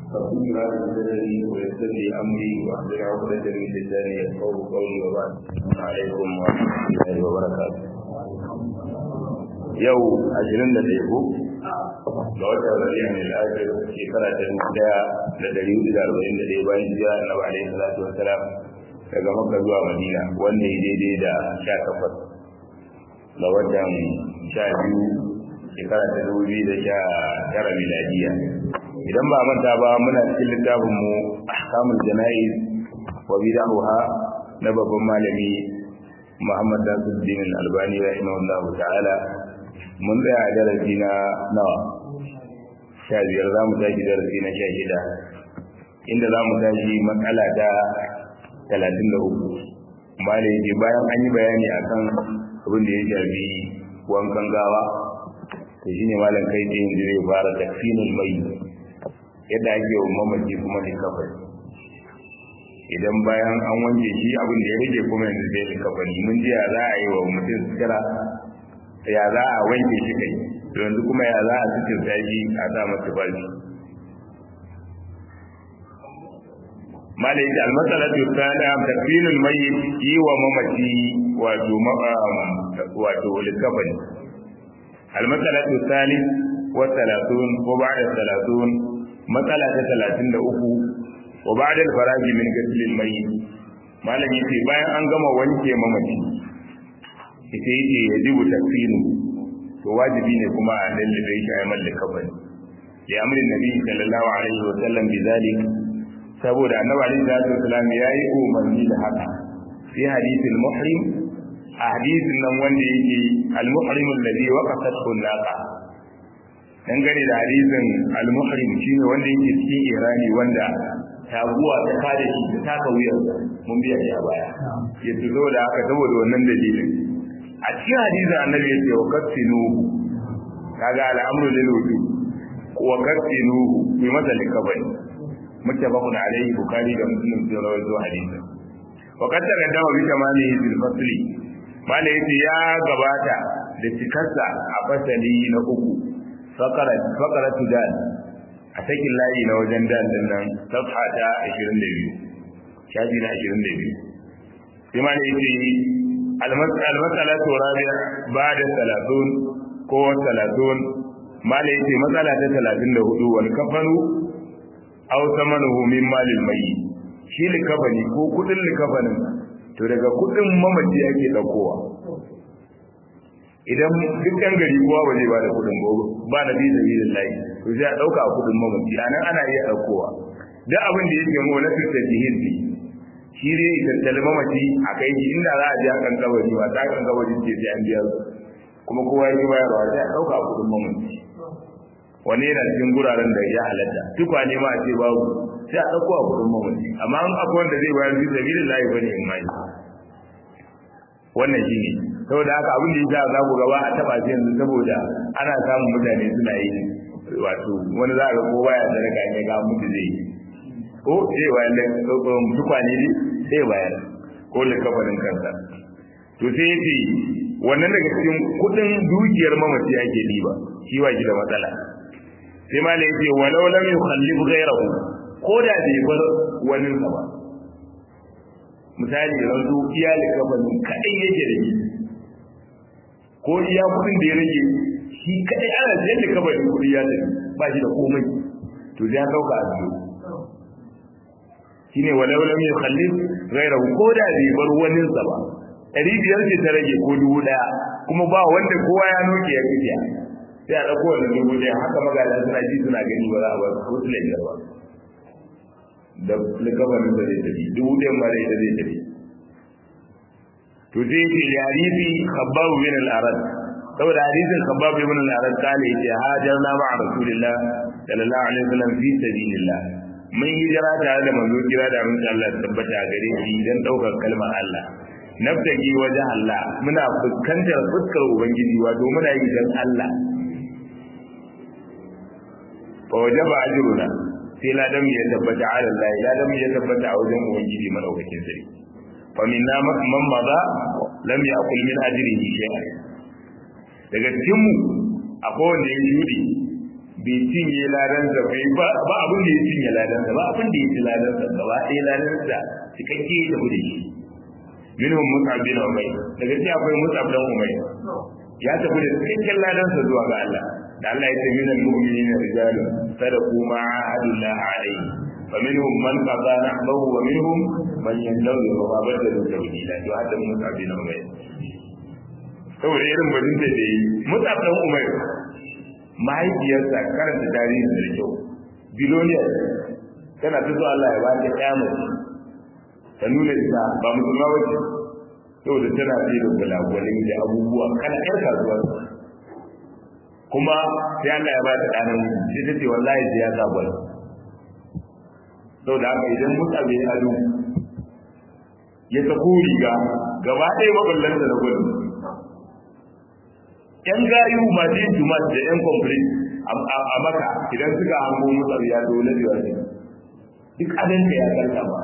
فكنا بسرري ويسر لي امري واحلل عقدة من لساني يفقه قولي وبعد السلام عليكم ورحمة الله وبركاته yau ashirin da ɗaya ko ga watan rabi'in al-akhir shekara ta dubu ɗaya da ɗari hudu da arba'in da ɗaya bayan jiya annabi alaihi salatu wassalam daga makka zuwa madina wanda ya daidai da sha takwas ga watan sha biyu shekara ta dubu biyu da sha tara miladiya idan ba manta ba muna cikin littafin mu ahkamul jana'iz wa bid'aha na babban malami Muhammad Nasiruddin Al-Albani rahimahullah ta'ala mun tsaya a darasi na nawa sha biyar za mu tashi darasi na sha shida inda za mu tashi matsala ta talatin da uku malai yake bayan an yi bayani akan abin da ya shafi wankan gawa to shine malam kai tsaye yanzu zai fara takfinul mai yadda ake wa mamaci kuma da kafani idan bayan an wanke shi abin da ya rage kuma yanzu zai da kafani mun ji ya za a yi wa mutum sutura ya za a wanke shi kai to yanzu kuma ya za a sutura shi a sa masa bashi malaiki almasalatu tsada takfinul mayyit yi wa mamaci wato wato likafani almasalatu thalith wa thalathun wa ba'da thalathun matsala ta talatin da uku wa ba da faraji min gasilin mai malam yace bayan an gama wanke mamaci ita yake ya jibu tafsinu to wajibi ne kuma a lallabe shi a yamal da kafani ya amrin nabi sallallahu alaihi wa sallam bi zalik saboda annabi alaihi salatu wasallam yayi umarni da haka fi hadithil muhrim a hadisin nan wanda yake al-muhrim alladhi waqafat naqa dangane da hadisin al-muhrim shine wanda yake cikin irani wanda taguwa ta kare shi ta taka wuyar mun biya shi a baya ya tuzo da haka saboda wannan dalilin a cikin hadisin annabi ya ce wa kaffinu kaga al'amru lil wudu wa kaffinu bi masa likabani muttafaqun alayhi bukhari da muslim sun rawaito hadisin wa qad taqaddama bi tamamihi bil fasli mala yace ya gabata da cikarsa a fasali na uku fakara tudan a sakin layi na wajen dan din nan safha ta 22 shafi na 22 sai ma ne yace al-mas'ala rabi'a ba'da 30 ko 30 ma ne yace matsala ta 34 wal kafanu aw thamanuhu min malil mayyit shi likafani ko kudin likafanin to daga kudin mamaci ake daukowa idan duk ɗan gari kowa ba zai ba da kuɗin gobe ba na bisa bisa layi to sai a ɗauka a kuɗin mamaci a nan ana iya ɗaukowa duk abin da yake mu na fitar jihin ne shi ne tattali mamaci a kai shi inda za a je a kan kabari ba ta kan kabari ce sai an biya kuma kowa ya bayarwa sai a ɗauka a kuɗin mamaci wani yana cikin guraren da ya halatta tukwane ma a ce babu sai a ɗauko a kuɗin mamaci amma an akwai wanda zai bayar bisa bisa layi ba ne in mai wannan shi ne saboda haka abin da yasa za ku gaba a taba shi yanzu saboda ana samun mutane suna yi wato wani za a ga kowa ya sadaka ne ga mutu zai yi ko sai bayan da tukwane ne sai bayan ko da kafarin kansa to sai yace wannan daga cikin kudin dukiyar mamaci yake diba shi ba shi da matsala sai ma yace walau lam yukhallif ghayrahu ko da bai bar wani sa ba misali yanzu iyali kafarin kadai yake da shi ko iya kudin da ya rage shi kadai ana sayar da kabarin kudi ya tafi ba shi da komai to ya dauka a biyu shine walau lam yukhallif ghayrahu ko da bai bar wani sa ba ɗari biyar ce ta rage ko dubu ɗaya kuma ba wanda kowa ya noke ya kifiya sai a ɗauko wannan dubu ɗaya haka magana suna ji suna gani ba za a bar ko su biyar ba da likabarin da zai tafi dubu ɗayan ba da ita zai tafi to sai ce hadisi khabbab bin al-arad saboda hadisin khabbab bin al-arad kale yace hajarna ma'a rasulillah sallallahu alaihi wasallam fi sabilillah mun hijira tare da manzo kira da mun Allah tabbata gare shi dan daukar kalmar Allah nabtagi wajen Allah muna fuskantar fuskar ubangiji wato muna yi dan Allah fa wajaba ajruna sai ladan ya tabbata ala Allah ladan ya tabbata a wajen ubangiji madaukakin sarki فمنا من مضى لم يأكل من أجره شيئا daga cikin mu akwai wanda ya shudi bai cinye ladansa bai ba ba abin da ya cinye ladansa ba abin da ya ci ladansa gaba ɗaya ladansa cikakke ya tafi da shi minhum mus'ab bin umayr daga cikin akwai mus'ab dan umayr ya tafi da cikakken ladansa zuwa ga Allah da Allah ya ce minal mu'minina rijalun sadaqu ma ahadullah alayhi فمنهم من قضى نحبه ومنهم من ينتظر وما بدلوا تبديلا to hadda mus'ab bin umayr saboda irin bajin da yi mus'ab dan umayr mahaifiyarsa karanta tarihin da kyau biloniyar tana ta so Allah ya ba ta ƴa mace ta nuna ita ba musulma wace saboda tana sai da gwalagwalai da abubuwa kana ƴar kasuwa kuma sai Allah ya ba ta ɗanan sai ta ce wallahi sai ya sa gwal saboda haka idan mutsa bai ado ya sako riga gaba ɗaya maballanta na gwal yan gayu masu yin jumat da yan kwamfuri a maka idan suka hango mutsa ya zo na biyar ne duk adon da ya karka ba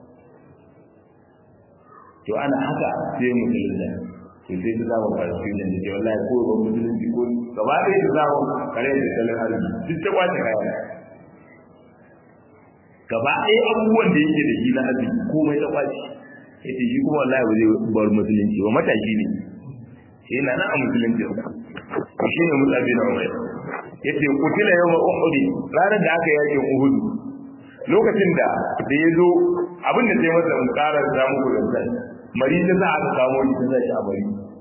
to ana haka sai musulunta to sai su zama palestinian da ke wallahi ko ba musulunci ko gaba ɗaya su zama kare da talin arziki duk ta kwace kaya gaba ɗaya abubuwan da yake da shi na arziki komai ta kwace ya ce shi kuma wallahi ba zai bar musulunci ba mataki ne sai na nan a musulunci ko shi ne mutsabi na umar ya ce kutila yau ma uhudi ranar da aka yakin uhudu lokacin da da ya zo abin da sai masa in ƙara samu kudin sai mari ta za a samu shi ta zai a bari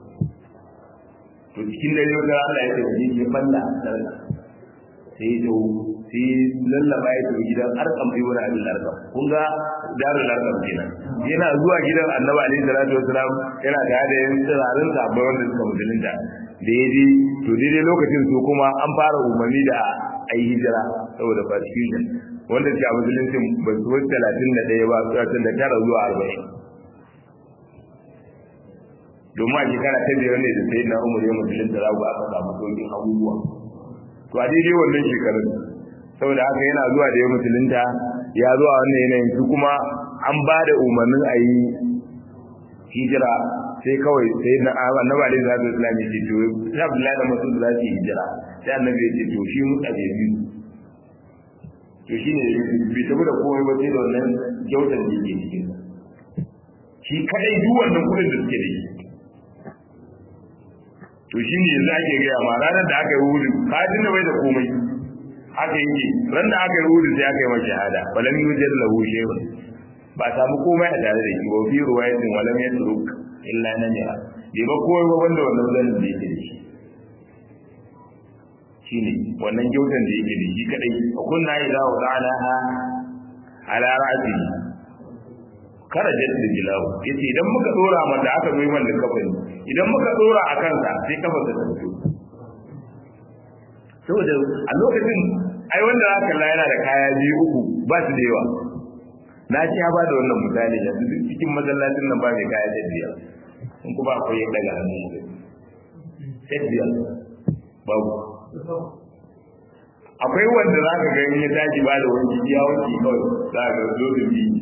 to cikin dare wata Allah ya ce ji ya balla sai ya zo sai lallaba ya tafi gidan arkam sai wani abin arkam kun ga darul arkam kenan yana zuwa gidan annabi alaihi salatu wasalam yana da da yin tsirarin sabai wanda suka musulunta da ya je to daidai lokacin su kuma an fara umarni da a yi hijira saboda persecution wanda ke a musulunci ba su wasu talatin da ɗaya ba talatin da tara zuwa arba'in domin a shekara ta biyar ne da sayi na umar ya musulunta za ku aka samu sauƙin abubuwa to a daidai wannan shekarun saboda haka yana zuwa da ya musulunta ya zo a wannan yanayin su kuma an ba da umarnin a yi hijira sai kawai sai na annabi alaihi salatu wasallam ya ce to sai abdullahi da masud za su yi hijira sai annabi ya ce to shi mutsa bai biyu to shi ne bai tafi da komai ba sai da wannan kyautar da yake cikin shi kadai duk wannan kudin da suke da shi to shi ne yanzu ake gaya ma ranar da aka yi wuri kajin da bai da komai aka yi ran da aka yi wuri sai aka yi masa shahada walam yujad lahu shay'un ba samu komai a tare da shi ba fi ruwayatin walam yatruk illa namira bai ba komai ba wanda wannan zanin da yake da shi shine wannan gyautan da yake da shi kadai kunna idza wada'naha ala ra'si karajat da jilawu yace idan muka dora mata aka zo man da kafani idan muka dora a kansa sai kafa ta fito saboda a lokacin ai wanda aka kalla yana da kaya biyu uku ba su da yawa na ci ba da wannan misali yanzu duk cikin masallacin nan ba mai kaya da biyar in kuma akwai ya daga hannu sai biyar babu akwai wanda za ka gani ya tashi ba da wani ya wanki kawai za ka ga dozin biyu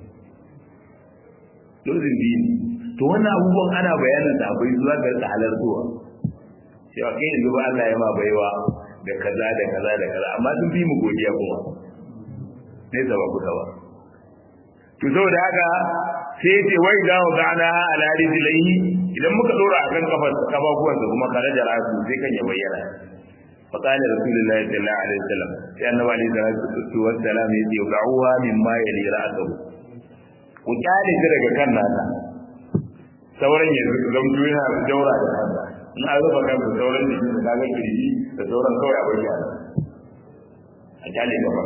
dozin biyu to wannan abubuwan ana bayanin da akwai zuwa ga rika halartowa cewa kai yanzu ba Allah ya ma baiwa da kaza da kaza da kaza amma sun fi mu godiya kuma ne zaba ku ba to saboda haka sai ce wai da wa gana ala rijlaihi idan muka dora akan kafar kafafuwansa kuma kare da rasu sai kan ya bayyana فقال رسول الله صلى الله عليه وسلم لأن عليه الصلاة والسلام يدعوها مما يلي رأسه وقال كده كان نانا sauran ya zamto yana da daura da kansa in an rufa kansa sauran da shi da kaga kirji da sauran kawai a bayyana a kyale gaba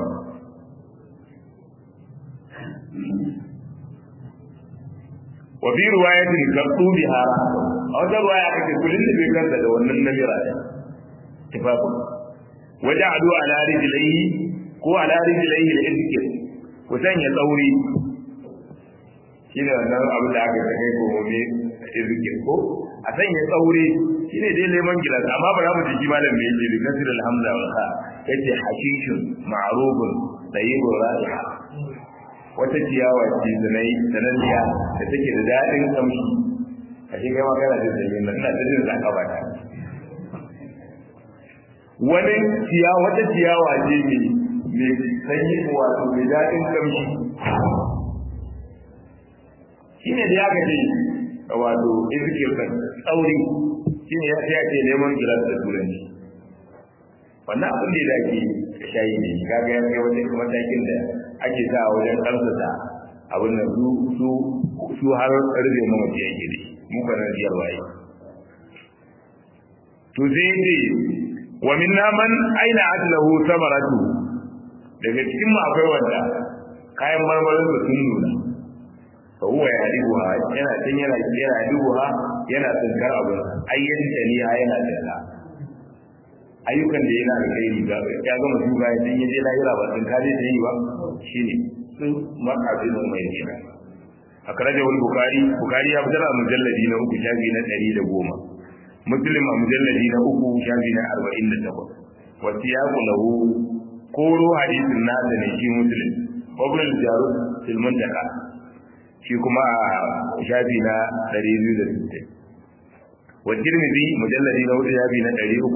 wa fi riwayatin qabtu biha a wata riwaya kake kullun da bai kansa da wannan namira ne tufafin waje adu ala rijlaihi ko ala rijlaihi al-izkir ku sanya tsauri shine wannan abu da aka ta kai ko ne izkir ko a sanya tsauri shine dai lemon gilas amma ba za mu ji malam me yake da kasir alhamza wal kha yace hashishun ma'rubun tayyibur ra'iha wata ciyawa ce sanai sananniya da take da daɗin kamshi a shi kai magana da sanyi na ina ta jin zaka ba ta wani ciyawa wata ciyawa ce mai mai sanyi wato mai daɗin kamshi shine da ya gaje wato izikir kan tsauri shine ya sai ake neman gilas da turanci wannan abin da ake shayi ne kaga ya kai wajen matakin da ake sa wajen karsata abin da su su su har rage mamaci yake da mu kana biyar waye to sai ce wa minna man aina atlahu samaratu daga cikin mu akwai wanda kayan marmarin da sun nuna fa huwa yadibuha yana tun yana yana dibuha yana tsinkar abin ayyan taniya yana tsala ayyukan da yana da kai ga ya gama duba ya dan yaje lahira ba tun kaje da yi ba shine sun makabin mai gina akraja wal bukhari bukhari ya fitar a mujalladi na uku shafi na 110 muslim a mujalladi na uku shafi na 48 wa siyaqu lahu koro hadisin nasa ne shi muslim ibn al-jarud fil muntaka shi kuma a shafi na 260 wa tirmidhi mujalladi na hudu shafi na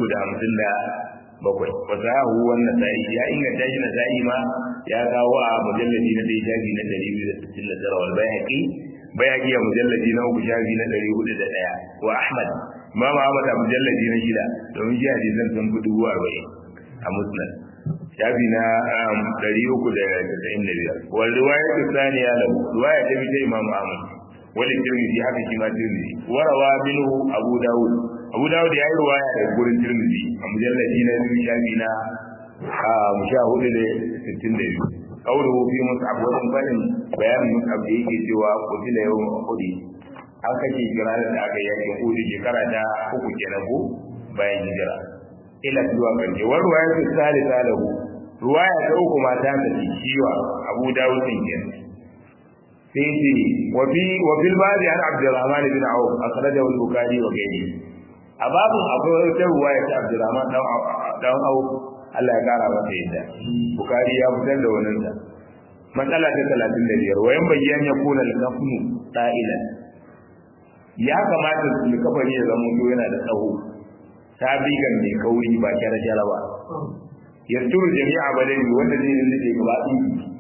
357 wa sahahu wan nasa'i ya inganta shi nasa'i ma ya kawo a mujalladi na ɗaya shafi na 269 wal bayhaqi bayhaqi a mujalladi na uku shafi na 401 wa ahmad imam ahmad a mujalladi na shida domin shi hadisan sun fi dubu arba'in a musnad shafi na ɗari uku da casa'in da biyar wal riwaya ta saniya lahu riwaya ta bi ta imam ahmad wal tirmidhi haka shi ma tirmidhi warawa minhu abu dawud abu dawud ya yi riwaya daga gurin tirmidhi a mujalladi na biyu shafi na sha hudu da sittin da biyu qawluhu fi mus'ab wa bayanin bayanin mus'ab da yake cewa qutila yawm uhud an kashe ranar da aka yakin uhud shekara ta uku kenan ko bayan hijira ila zuwa karshe wa ruwaya ta salisa lahu ruwaya ta uku ma ta tafi ciwa Abu Dawud din ke sai ce wa fi wa fil bari an Abdurrahman bin Auf akhrajahu al-Bukhari wa ghayri a babu akwai wata ruwaya ta Abdurrahman dan dan Auf Allah ya kara masa yadda Bukhari ya fitar da wannan sa matsala ta 35 wayan bayyan ya kuna al-kafnu da'ilan ya kamata su kafari ya zama yana da tsawo tabigan mai kauri ba kyara kyara ba yasturu jami'a badani wanda zai rinda ke gaba ɗin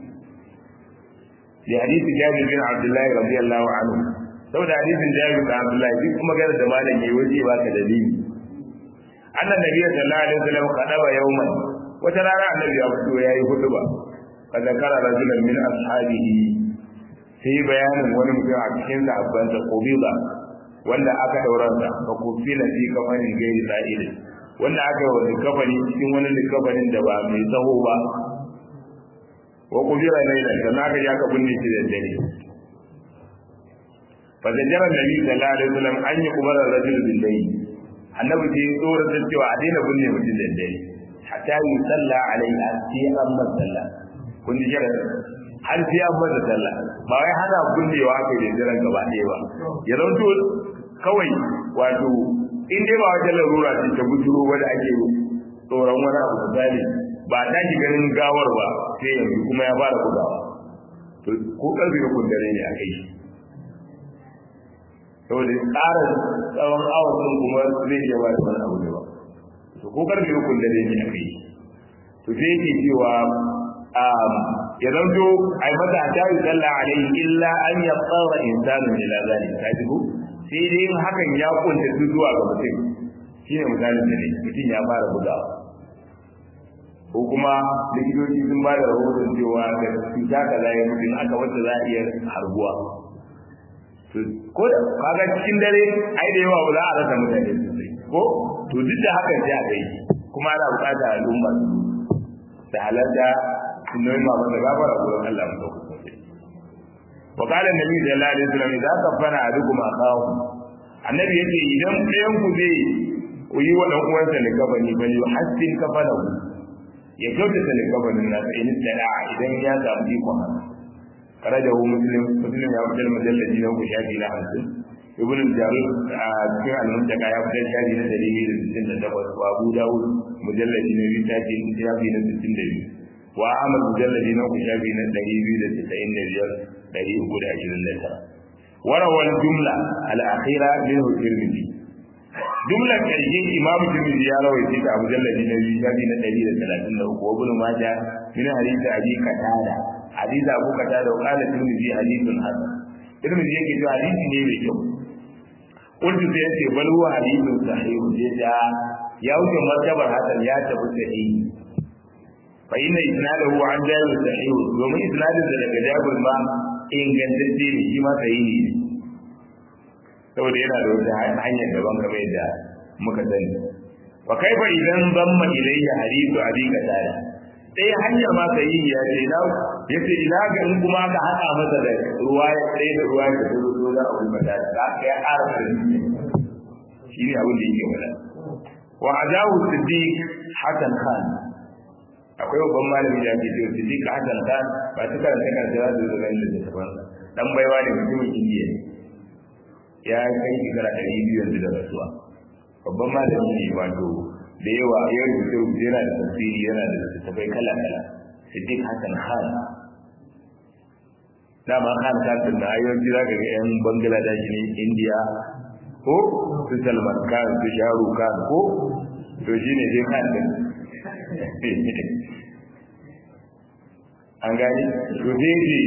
da hadisi jabir bin abdullahi radiyallahu anhu saboda hadisin jabir bin abdullahi duk kuma gara da malam yayi waje ba ka dalili annan nabi sallallahu alaihi wasallam kadaba yawman wata rana annabi ya fito yayi hutuba fa zakara rajulan min ashabihi sai bayanin wani mutum a cikin sahabbansa qubila wanda aka dauransa fa kufila fi kafanin gairi sa'ilin wanda aka yi wani kafani cikin wani likafanin da ba mai tsaho ba wa kubira laila sannan aka ji aka binne shi da dare fa zajara nabi sallallahu alaihi wasallam an yi kubara rajul bil layl annabi sai tsoron da cewa a daina binne mutum da dare hatta yi salla alaihi sai an masalla kun ji jira har sai an masa sallah ba wai hana binnewa aka yi da daren gaba ɗaya ba ya zanto kawai wato in dai ba wata larura ce ta bujuro wanda ake tsoron wani abu misali ba ta ki ganin gawar ba sai yanzu kuma ya fara bugawa to ko karfe da kundare ne a kai saboda tsara tsawon awon sun kuma zai iya ba da wani abu ne ba to ko karfe da kundare ne a kai to sai yake cewa ya zanto ai mata ta yi sallah alaihi illa an ya tsara insanu ila zalika ka ji ko sai dai hakan ya kunta su zuwa ga mutum shine misalin da ne mutum ya fara bugawa ko kuma likitoci sun ba da rahoton cewa da cuta kaza ya mutum aka wacce za a iya harbuwa ko da kaga cikin dare ai da yawa za a rasa mutane sosai ko to duk da hakan sai a kai kuma ana buƙatar al'umma da halarta sunan ma ba da gafara gurin Allah mu dauka وقال النبي صلى الله عليه وسلم إذا كفن أحدكم أخاه النبي يقول إذا ɗayan ku zai yi wa ɗan uwansa ne kafani bal yuhassin kafanahu ya kyautata ne kafanin nasa in tsara idan ya samu ikon haka karajahu muslim muslim ya fitar majalladi na uku shafi na hamsin ibn jarir a cikin al-muntaka ya fitar shafi na dari biyu da sittin da takwas wa abu dawud mujalladi na biyu shafi na sittin da biyu wa ahmad mujalladi na uku shafi na dari biyu da sittin da biyar dari uku da ashirin da tara warawar jumla al'akhira min tirmidhi jumlar karshe imam tirmidhi ya rawaita ta abu jalladi na biyu shafi na ɗari da talatin da uku ibn majah min hadith abi qatada hadith abu qatada wa qala tirmidhi hadithun hasan tirmidhi yake cewa hadisi ne mai kyau kuntu sai yace bal huwa hadithun sahih da ya wuce martabar hasan ya tafi sahihi fa inna isnadahu an jabir sahih domin isnadin da daga jabir ma ingantacce ne shi ma sahihi ne saboda yana da wata hanyar daban kamar yadda muka sani wa kaifa idan zamma ilayya hadithu abi qatada sai hanya ma sahihi ya ce na yace ina ga in kuma aka hada masa da ruwaya sai da ruwaya da zo zo da abu qatada ka ya ƙara shi ne abin da yake faɗa wa ajahu siddiq hasan khan akwai babban malami da ake cewa siddiq hasan khan ba ta karanta kan da zai zo ganin da tafan dan baiwa ne mutumin indiya ne ya kai shekara ɗari biyu yanzu da rasuwa babban malami ne wato da yawa ya rubuce rubuce yana da tafsiri yana da littattafai kala kala siddiq hasan khan dama khan khan din na ayyukan za ka ga yan bangladesh ne indiya ko su salman khan su sharu khan ko to shine dai khan din an gani to sai ce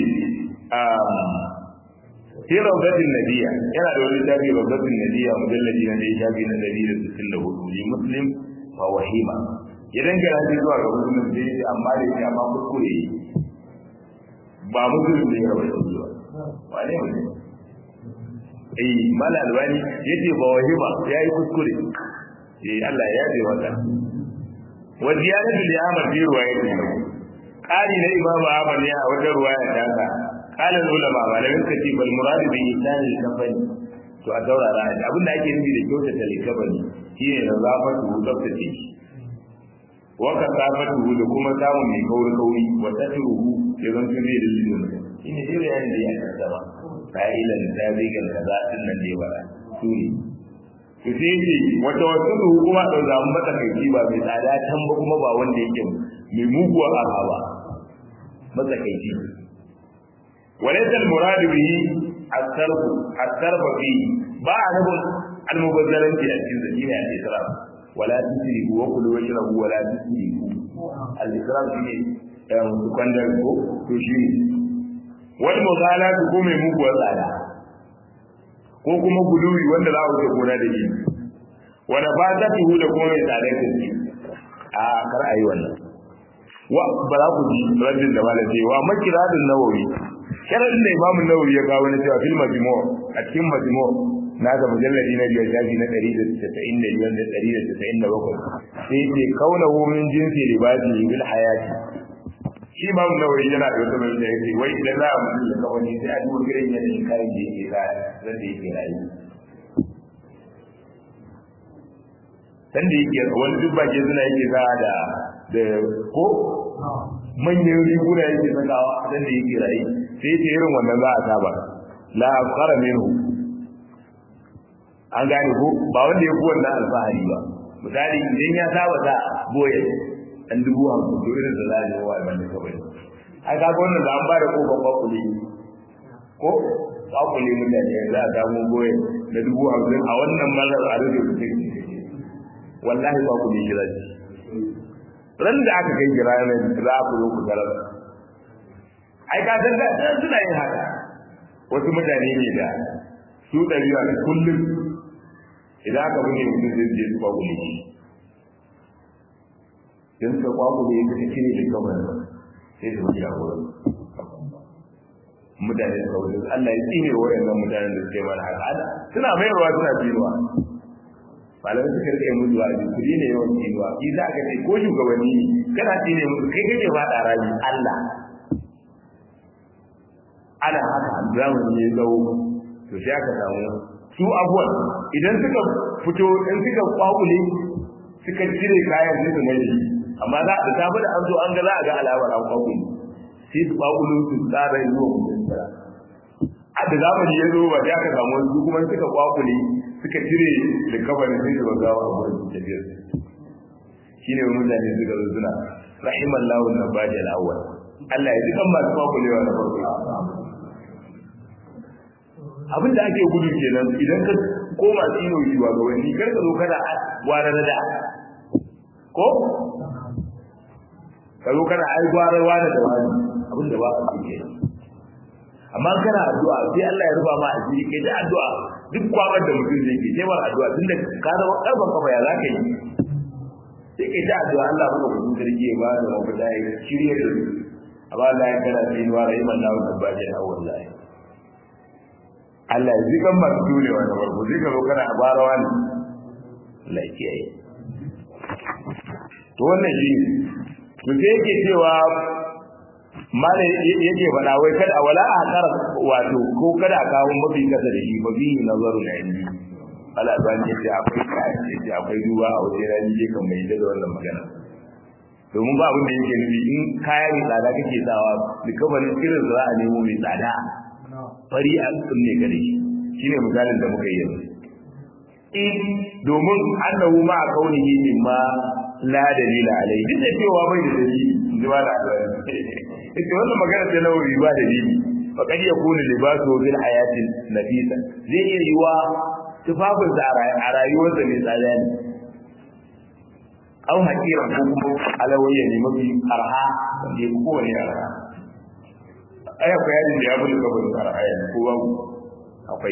fi rawdatin nabiyya yana da wani tabi rawdatin nabiyya mujalladi na dai shafi na 164 li muslim wa wahima idan gara shi zuwa ga muslim sai ce amma da shi amma kuskure ba muslim ne ya rawaito zuwa wane mutum eh mala albani yace ba wahima yayi kuskure eh Allah ya yabe mata wa ziyadatu li amr fi riwayatin qali na imam ahmad ne a wata riwaya ta ka qala ulama malamin ka ce bal murad bi isan al kafani to a daurara abin da ake nufi da kyauta ta likabani shine da zafatu tsaftace shi wa kasafatu da kuma samun mai kauri kauri wa tatruhu ya zan tuni da lilin shine dai yayin da ya kasaba fa'ilan zabigan kaza din nan ne ba suri to sai ce wata wasu kuma da zamu mata kai ba mai tsada can ba kuma ba wanda yake mai muguwar arha ba matsakaici walaysa al-murad bihi at-tarf at-tarf fi ba a nufin al-mubazzaranci a cikin zakina ya isra wala tusrifu wa kulu washrabu wala tusrifu al-isra shine kwandar ko to shine wal mughalatu ko mai muguwar tsada ko kuma guluwi wanda za a wuce gona da shi wanda ba ta tuhu da kuma mai tsadar gaske a kar a yi wannan wa ba za ku ji rajin da malam ce wa makiradun nawawi sharadin da imamu nawawi ya kawo na cewa fil majmu a cikin majmu na ga mujalladi na biyar shafi na ɗari da casa'in da biyar da ɗari da casa'in da bakwai sai ce kaunahu min jinsi libasi bil hayati shi imamu nawawi yana da wata mai da yake wai idan za a mutu da kawani sai a duba irin yanayin kayan da yake sa zan da yake rayu san da yake wani duk bake suna yake sa da da ko manyan riguna yake sakawa dan da yake rayu sai ce irin wannan za a saba la afkara minhu an gane ko ba wanda ya fi wannan alfahari ba misali idan ya saba sa boye an dubu hamsin to irin da za a yi wa wanda kawai ai ka ga wannan da an ba da kofar kwakule ko kwakule mutane za a samu boye da dubu hamsin a wannan malar a rufe mutum wallahi kwakule shi zai ran da aka kai kira ne za ku zo ku tarar ai ka san da suna yin haka wasu mutane ne da su ɗari a kullum idan aka bude mutum zai je su kwakule shi don suka kwakule ya kasu cire da kamar sai su wuce a wurin mutane suka wuce Allah ya tsine wa wayannan mutanen da suke mana haka suna mayarwa suna tsinuwa malamai suka rike musu a jikuri ne yawan tsinuwa shi za ka ce ko shugabanni ne kana tsine musu kai kake faɗa rami Allah ana haka zamani ya tsawo to sai aka samu su abuwan idan suka fito in suka kwakule suka cire kayan sai su mai amma za a tafi da an zo an ga za a ga alamar an kwakule sai su kwakulu su tsara zuwa mutum tsara a da zamani ya zo ba sai aka samu wasu kuma suka kwakule suka cire da kabarin sai su gawa a wurin tafiyar shi ne mutane suka zo suna rahimallahu na bajal awwal Allah ya ji kan masu kwakulewa na farko abin da ake gudu kenan idan ka ko masu yi wa shugabanni kar ka zo kana gwara da ko ka zo kana ai gwara wani da wani abin da ba a cikin amma kana addu'a sai Allah ya ruba ma asiri kai da addu'a duk kwabar da mutum zai ke sai mar addu'a tunda ka zama karfan kafa ya zaka yi sai kai da addu'a Allah ba ku sarki ya ba da mafita ya shirye da su amma Allah ya kana sai wa rahiman lahu tabbaji na wallahi Allah ya zikan masu jurewa da farko zai ka zo kana abarawa ne Allah ya kiyaye to wannan shi to sai yake cewa mala yake faɗa wai kada a wala a kar wato ko kada a kawo mafi kasa da shi ba bi nazaru na indi ala ban ce ce akwai kai ce akwai duba a wajen rani je kan mai da wannan magana domin ba abin da yake nufi in kaya mai tsada kake sawa likabarin irin za a nemo mai tsada fari a tsunne ka da shi shine misalin da muka yi yanzu in domin annahu ma kaunihi mimma la dalila alai duk da cewa bai da dalili in ji ba da ita wannan magana ta nawawi ba dalili fa kad yakunu libasu bil hayatin nafisa zai iya yiwa tufafin sa a rayuwar sa mai tsada ne au hakira ko kuma alawayya ne mafi arha wanda ya kowane arha aya ko yadin da ya bulu kabar arha ya ko babu akwai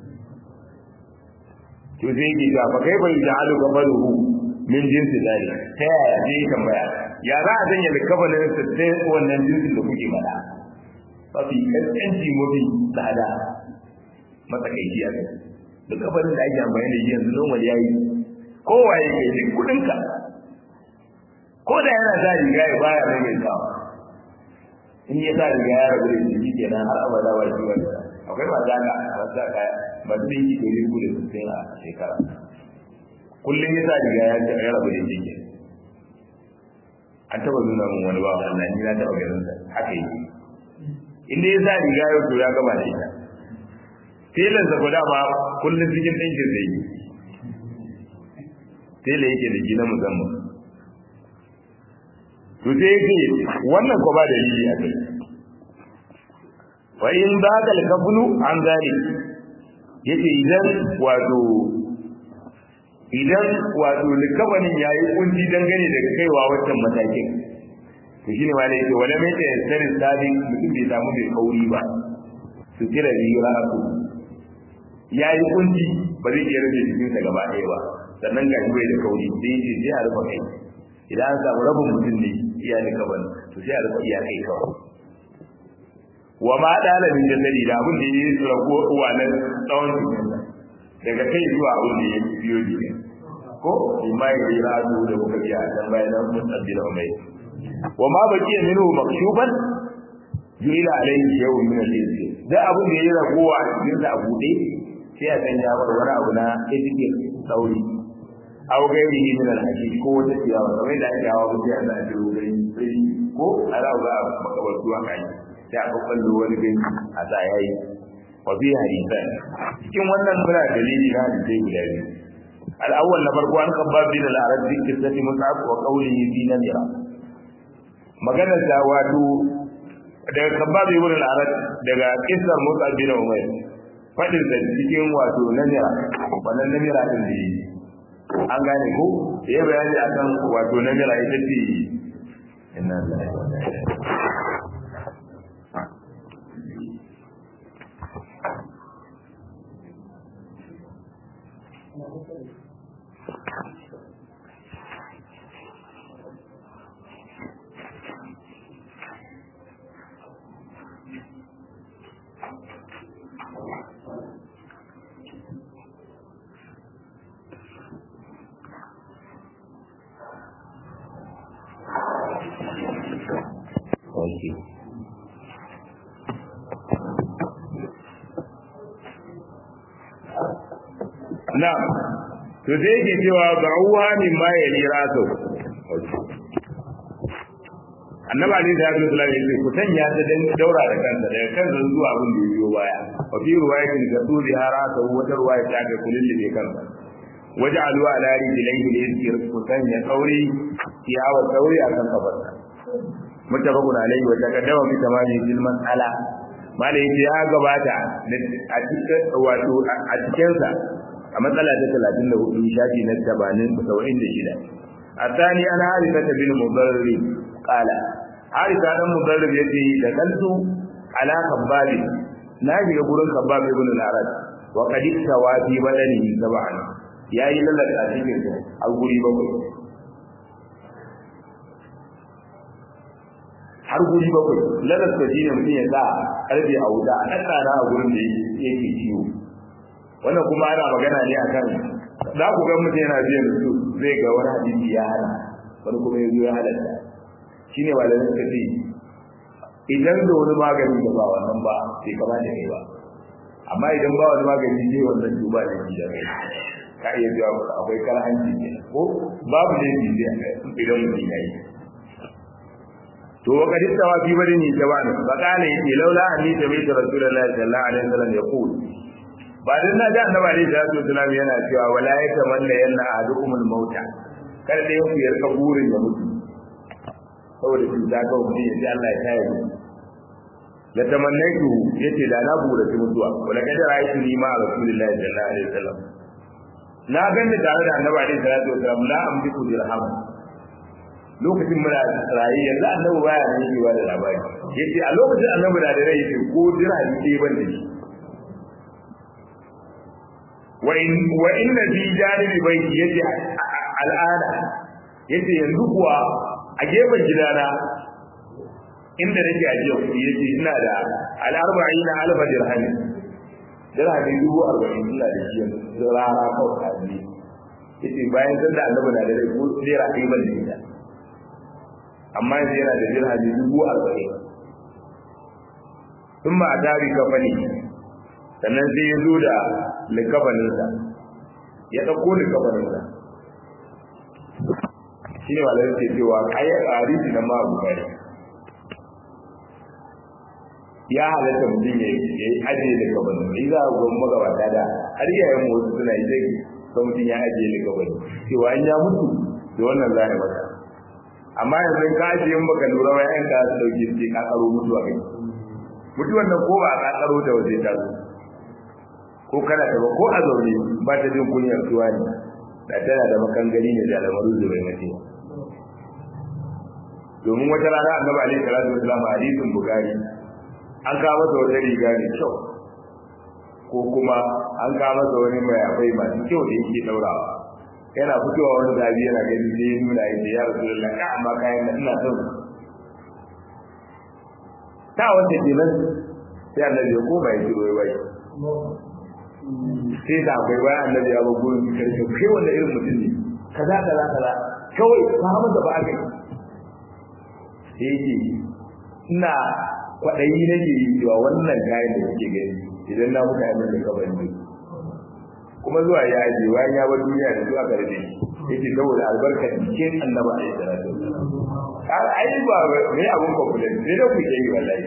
to sai ki ga fa kai bai ja'alu kabaruhu min jinsi dali ta yaya zai tambaya ya za a sanya likafanin sa sai wannan jinsin da kuke faɗa mafi kaskanci mafi tsada matsakaici a kai likafanin da ake amfani da shi yanzu normal ya yi kowa ya kai duk kuɗinka ko da yana sa riga ya baya mai mai sawa in ya sa riga ya rabu da shi kenan har abada ba shi wani akwai ba za ka ba za ka ba zai yi ɗari uku da sittin a shekara kullum ya sa riga ya ya rabu da shi an taba nuna min wani bawa Allah ni na taba ganin sa haka yake inda ya sa riga yau to ya gama da ita telan sa guda ma kullum cikin ɗinkin zai yi tela yake da gina musamman to sai yake wannan ko ba da yi a kai fa in ba ka alkabulu an zari yace idan wato idan wato likabanin yayi kunci dangane da kaiwa wancan matakin to shine ma da yake wala mai ta sirrin sabi mutum bai samu mai kauri ba su kira riya su yayi kunci ba zai iya rufe jikin sa gaba ɗaya ba sannan ga bai da kauri sai yace sai a rufe kai idan an samu rabin mutum ne iya likabanin to sai a rufe iya kai kawai wa ma dalibin jasadi da abin da yake rago uwanan tsawon jikinsa daga kai zuwa abin da yake biyo jikin ko imma ya yi razu da muka biya a can bayan nan mun tsaddila mai wa ma baqiya minhu makshuban yuila alayhi shay'un min al-rizq da abin da yake ragowa cikin sa a bude sai a sanya bar wani abu na etiket sauri aw gairihi min al-hashish ko wata ciyawa kamar da ake hawa mutum yana da rubai ko ala ga makabartu haka yi sai a kwakwallo wani gani a sa ya yi wa fi hadisan cikin wannan muna dalili na hadisai guda biyu al'awwal na farko an kabba bin al'arab bi qissati mus'ab wa qawlihi fi namira maganar da wato daga kabba bin al'arab daga qissar mus'ab bin umayr fadin da cikin wato namira wannan namira din da yi an gane ko ya bayani akan wato namira ita ce inna lillahi wa inna ilaihi Okay. na to sai yake cewa ba'uha min ma ya lira to annaba ne da Abdul Salam yake ku sanya ta dan daura da kansa daga kansa zuwa abin da yiwo baya wa fi riwayatin da tu zihara ta wata riwaya ta ga kullun da kansa waj'alu ala rijlaihi al-yasir ku sanya kauri ciyawa kauri akan kafarsa mutabakun alaihi wa taqaddama bi tamami fil mas'ala malai ya gabata a cikin wato a cikin sa a matsala ta 34 shafi na 80 76 الثاني أنا عارفة بن مضرب قال عارفة بن مضرب يتي دخلت على خباب ناجي يقول خباب ابن العرب وقد استوى في بدنه سبعا يا إلى لك أتيك أقول بقول har guri bakwai lalasta shi ne mutum ya sa karfe a wuta a ɗaɗɗana a gurin da yake ciwo wannan kuma ana magana ne akan za ku ga mutum yana biyan su zai ga wani hadisi ya hana wani kuma ya zo ya halatta shi ne malamin suka ce idan da wani magani da ba wannan ba bai kamata ne ba amma idan ba wani magani ne wannan to ba da da kai ka iya biya akwai karhanci ne ko babu ne bi da idan mutum ya yi to wa kadin tawa fi badani jawani fa kana yace laula anni tabi'tu rasulullahi sallallahu alaihi wasallam yaqul ba dan na ga annabi alaihi salatu wasallam yana cewa wala yatamanna yanna ahadukumul mauta kada da yanku ya rika burin ya mutu saboda shi ta ga mutum yace Allah ya tayar mu la tamannaitu yace da na bura ta mutuwa wala kada ra'aytu ni ma rasulullahi sallallahu alaihi wasallam na ganda tare da annabi alaihi salatu wasallam la amliku dirham lokacin muna rayi yanzu annabi baya nan yake da labari yace a lokacin annabi da rai yace ko dirham ɗaya ban da shi wa in wa inna fi janibi baiti yace al'ada yace yanzu kuwa a gefen gidana inda nake ajiya kuɗi yace ina da al'arba'ina alfa dirham dirham dubu arba'in ina da shi yanzu rara kawai kaji yace bayan sanda annabi na da rai ko naira ɗaya ban da ita amma yanzu yana da dirham dubu arba'in sun ma a tari kafani sannan sai ya zo da likafaninsa ya ɗauko likafaninsa shi ne malar ke cewa kayan arisi na ma bukari ya halatta mutum ya yi ajiye likafanin sai za a gwamma magabata da har yayin wasu suna yi zai ga mutum ya ajiye likafanin cewa an ya mutu da wannan za a mata amma yanzu ka ajiye baka lura wa yan ka su dauke ce ka karo mutuwa kai mutuwan nan ko ba a kakaro da waje ta zo ko kana da ko a zaune ba ta jin kunyar tuwa ne da tana da makangari ne da lamaru zubai mace domin wata rana annabi alaihi salatu wasallam a hadisin bukari an kawo masa wata riga ne kyau ko kuma an kawo masa wani mayafai masu kyau da yake daurawa yana fitowa wani zabi yana gani sai ya nuna ya ce ya rasulullah ka amma kayan nan ina son ta wanda kenan sai annabi ya koma ya kiro wai sai da akwai bayan annabi ya bago ni karshe kai wanda irin mutum ne kaza kaza kaza kawai ka hamu da ba a kai sai yake ina kwaɗayi nake yi cewa wannan kayan da kuke gani idan na muka yi da kabar ne kuma zuwa ya je bayan ya bar duniya da zuwa gare shi yake saboda albarka cikin annaba a yi salatu ai ba me abun confidence ne da kuke yi wallahi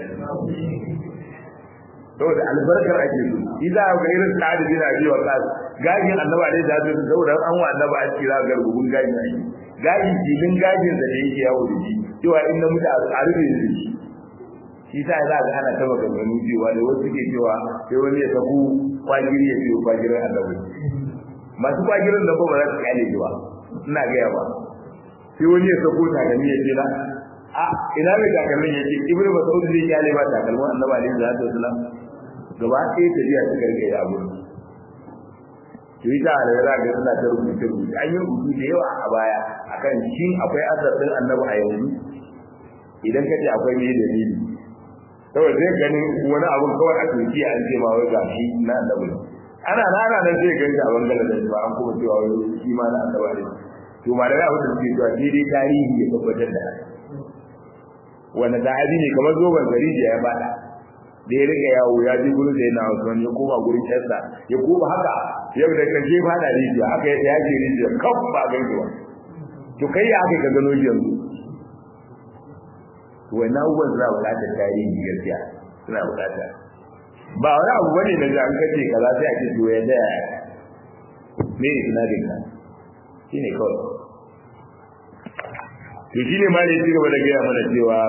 saboda albarkar ake so idza ga irin sa'ad bin abi waqas gajin annaba dai da su saboda an wa annaba a kira ga gugun gajin ake gajin jilin gajin da yake yawo da shi cewa in na mutu a rufe shi shi sa za ga ana taba ga ganu cewa da wasu ke cewa sai wani ya saku kwagiri ya ce kwagirin annabi masu kwagirin da ba za su kyale shi ba ina gaya ba sai wani ya sako takalmi ya ce na a ina mai takalmin ya ce ibnu mas'ud zai kyale ba takalmin annabi alaihi salatu wasalam gaba ɗaya tafiya ta gargaye a gurin to ita da ya zaga suna ta rubuce rubuce an yi rubutu da yawa a baya akan shin akwai asar din annabi a yanzu idan ka ce akwai me dalili saboda zai ganin wani abun kawai a turki an ce ma wai gashi na annabi ana rana nan zai gani a bangaren da ba an kuma cewa wai shi ma na annabi ne to ma da abin da suke cewa daidai tarihi ya tabbatar da haka wanda sahabi ne kamar zoban gari da ya bada da ya rika yawo ya ji gurin da yana Usman ya koma gurin Esa ya koma haka yau da kaje ba da rijiya haka ya ji rijiya kan ba gaiwa to kai ya haka ka gano yanzu to wannan abubuwan suna buƙatar tarihi gaskiya suna buƙata ba wani abu bane da ga an kace kaza sai a ce to ya da me ne sinadin ka shine kawai to shine ma ne ya ci gaba da gaya mana cewa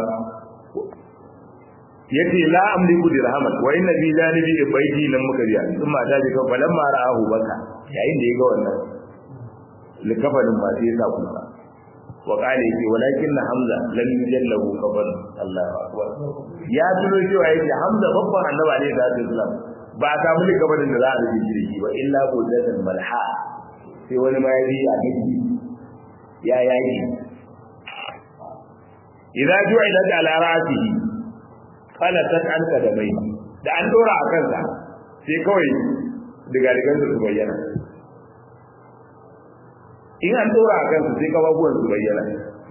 yace la amliku dirhaman wa inna bi janibi baiti nan muka biya sun mata ji kan falan ma ra'ahu baka yayin da ya ga wannan likafanin ba sai ya sa kuka wa qala yake walakin na hamza lam yujallahu kafan Allahu akbar ya tuno cewa yake hamza babban annabi ne da Islam ba a samu likafanin da za a rike shi ba illa budatan malha sai wani ma ya yi a miki ya yaki idza ju'ilat ala ra'sihi qala tat'anka da mai da an dora a kansa sai kawai diga digan su bayyana in an dora a kansa sai kababuwan su bayyana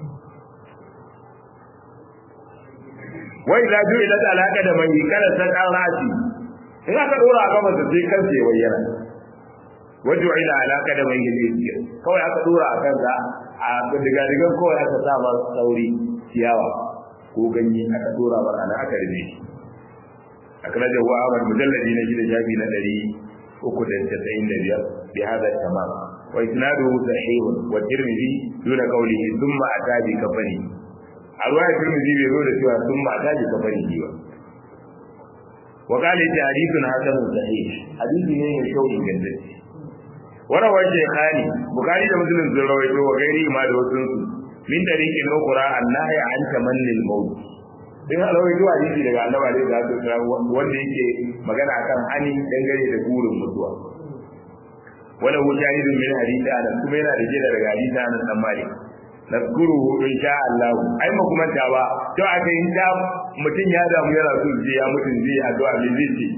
wai idza ju'ilat ala da mai qala tat'an ra'si in aka dora a kansa sai kansa ya bayyana wajen ila alaka da mai gidi kawai aka dora a kansa a diga digan kawai aka sa ba sauri ciyawa ko ganye aka dora bar ana aka rube shi akraja wa Ahmad mujalladi na gida shafi na 395 bi hada tamam wa isnaduhu sahih wa tirmidhi duna qawlihi thumma atabi kafani arwaya tirmidhi bai zo da cewa thumma atabi kafani ba wa qala ta hadithun hasan sahih hadisi ne mai kyau ingantacce وروى الشيخان بخاري ومسلم زرويته وغيره ما دوسن min tariqin ukra annahi an tamannil maut din alawai zuwa hadisi daga annabi alaihi salatu wasallam wanda yake magana akan hani dangane da burin mutuwa wala hu shahidun min hadisi anas kuma yana da jira daga hadisi anas dan malik nazkuruhu insha Allah ai ma kuma ta ba to aka yin ta mutun ya damu yana so je ya mutun zai addu'a me zai ce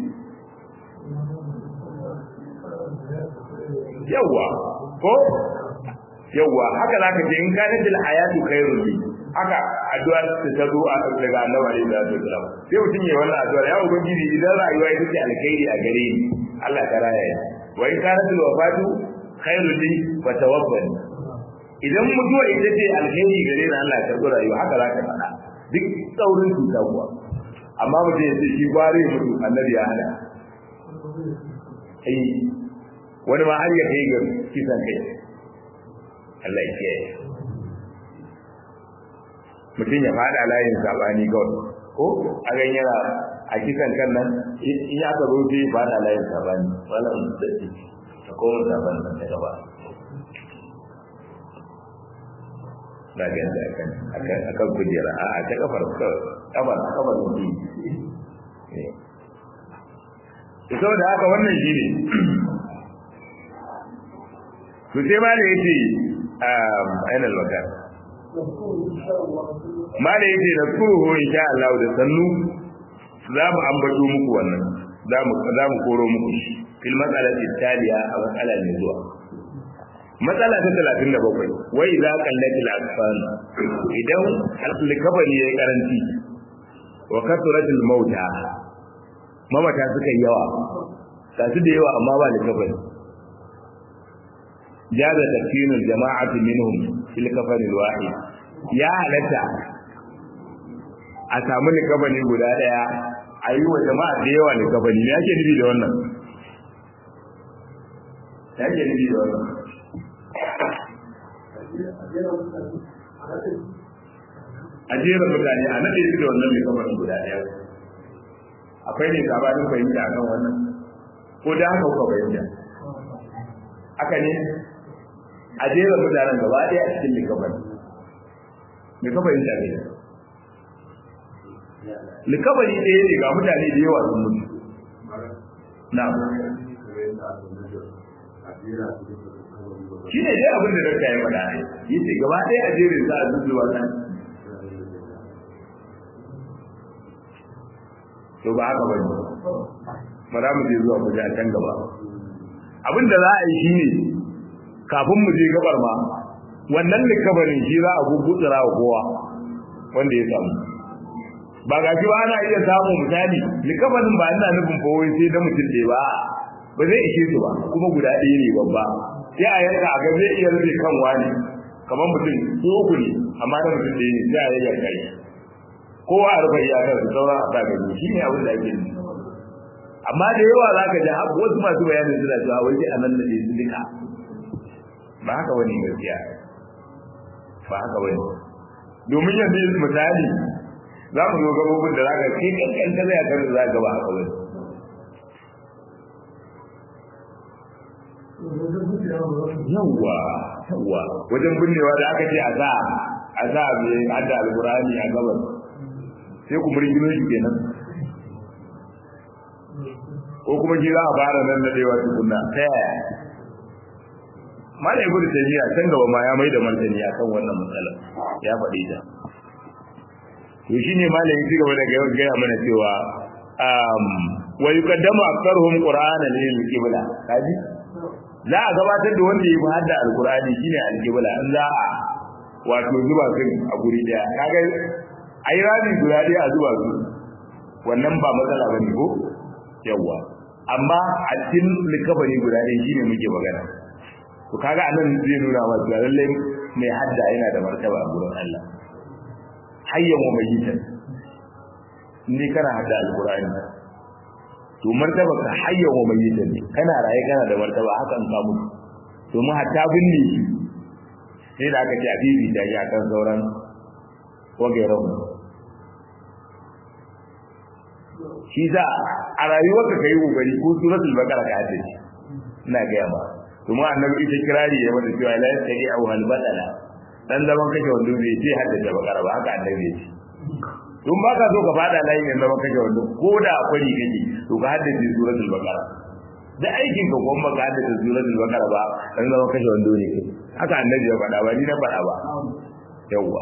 yawa ko yawwa haka zaka ce in kana dil hayatu khairul li haka addu'a ta tazo a daga annabi alaihi salatu wasallam sai mutum ya wannan addu'a ya ubangiji idan rayuwa ita ce alkhairi a gare ni Allah ta raya ni wa in kana dil wafatu khairul li fa tawaffani idan mutuwa ita ce alkhairi gare ni Allah ya karbi rayuwa haka zaka faɗa duk tsaurin cuta kuwa amma mutum ya ce shi gware mutu annabi ya hana ai wani ma har ya kai ga kisan kai Allah ya kiyaye mutum ya fada layin sabani kawai ko a gan yana a kisan kan nan in ya ka zo sai fada layin sabani wannan dadi ta koma saban nan ta gaba da ga da kan akan akan kujera a ta kafar kafar kafar mutum eh saboda haka wannan shine to sai ma da yace aina al-wakar ma da yace da kuruhu insha Allah da sannu za mu ambato muku wannan za mu za mu koro muku shi fil mas'alati taliya a mas'ala ne zuwa matsala ta 37 wai za kallatil asfan idan al-kabari yayi karanci wa kasratul mauta mamata suka yi yawa tasu da yawa amma ba likabari jaza tafkinul jama'ati minhum fil kafan alwahid ya halatta a samu likabani guda daya a yi wa jama'a da yawa likabani me yake nufi da wannan yake nufi da wannan a jera mutane a nade su da wannan likabanin guda daya akwai ne sabanin fahimta akan wannan ko da haka kuka fahimta haka ne a jera mutanen gaba ɗaya a cikin likafani me ka fahimta ne likafani ɗaya ne ga mutane da yawa sun mutu na shi ne dai abin da dakta ya faɗa ne yace gaba ɗaya a jerin za a zuzu wannan to ba haka bane ba za mu je zuwa ku a can gaba abin da za a yi shine kafin mu je gabar ma wannan likabarin shi za a gugutsura wa kowa wanda ya samu ba ga shi ba ana iya samun misali likabarin ba ina nufin fa wai sai da mutum ɗaya ba ba zai ishe su ba kuma guda ɗaya ne babba sai a yanka a ga zai iya rufe kan wani kamar mutum su uku ne amma da mutum ɗaya ne sai a yi yanka shi kowa a rufe iyakar su sauran a sa gani shi ne abin da ake nufi amma da yawa za ka ji wasu masu bayanin suna cewa wai sai a nan da su duka ba haka wani gaskiya ba haka wani domin yanzu misali za mu zo gabobin da za ka kai kankan ta zai kan za ka ba haka wani yawwa yawwa wajen binnewa da aka ce a za a za mai hada alkurani a gabas sai ku murgino shi kenan ko kuma shi za a fara nan da dewa tukunna ta yaya malai ibnu tayyiya can gaba ma ya mai da martani akan wannan matsalar ya faɗi ta to shine malai ya gaba da gaya mana cewa um wa yuqaddamu aktharuhum qur'anan lil qibla kaji za a gabatar da wanda ya fi hadda alqur'ani shine al-qibla in za a wato zuba su a guri daya kaga ayi rami guda daya a zuba su wannan ba matsala bane ko yawa amma a cikin likabari guda ɗaya shine muke magana to kaga anan zai nuna wa cewa lalle mai hadda yana da martaba a gurin Allah hayyan wa mayyitan indai kana hadda alqur'ani to martaba ka hayyan wa mayyitan ne kana raye kana da martaba hakan ka mutu domin hatta binne shi sai da aka ce a bibi da ya kan sauran wagairan shi za a rayuwarka kai kokari ko suratul baqara ka haddace ina ga yamma kuma annabi ita kirari ya mata cewa la yastadi aw hal badala dan zaman kake wando bai ce haddace baqara ba haka annabi ya ce tun ba ka so ka fada layin yanzu zaman kake wando ko da akwai kake to ka haddace suratul baqara da aikin ka kuma ka haddace suratul baqara ba dan zaman kake wando ne kai haka annabi ya faɗa ba ni na faɗa ba yawwa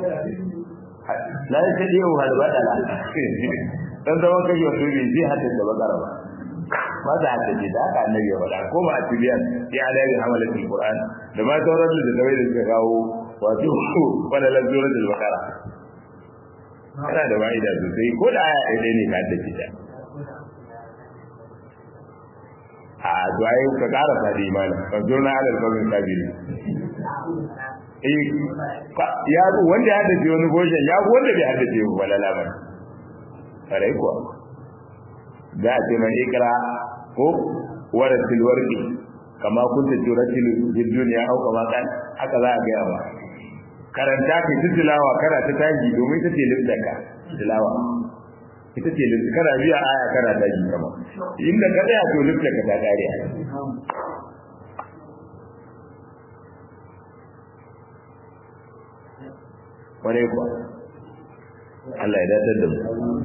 la yastadi aw hal badala dan zaman kake wando bai ce haddace baqara ba ba za ta ce da haka annabi ya faɗa ko ba a tibiyan ya alayi hamalatul qur'an da ma sauran da tawai da suka kawo wato wala la suratul baqara kana da wa'ida sosai ko da aya ɗaya ne ka ta ta a to ai ka ƙara fadi mana wanzo na alal kawin sabiri eh ya wanda ya haddace wani goshen ya wanda bai haddace wala labar kare kuwa za a ce mai ikra ko waratil warqi kama kunta turatil fid dunya aw kama kan haka za a ga yawa karanta ki tilawa kana ta taji domin ita ce littaka tilawa ita ce littaka kana biya aya kana taji kama inda ka tsaya to littaka ta kare wani kuwa Allah ya datar da mu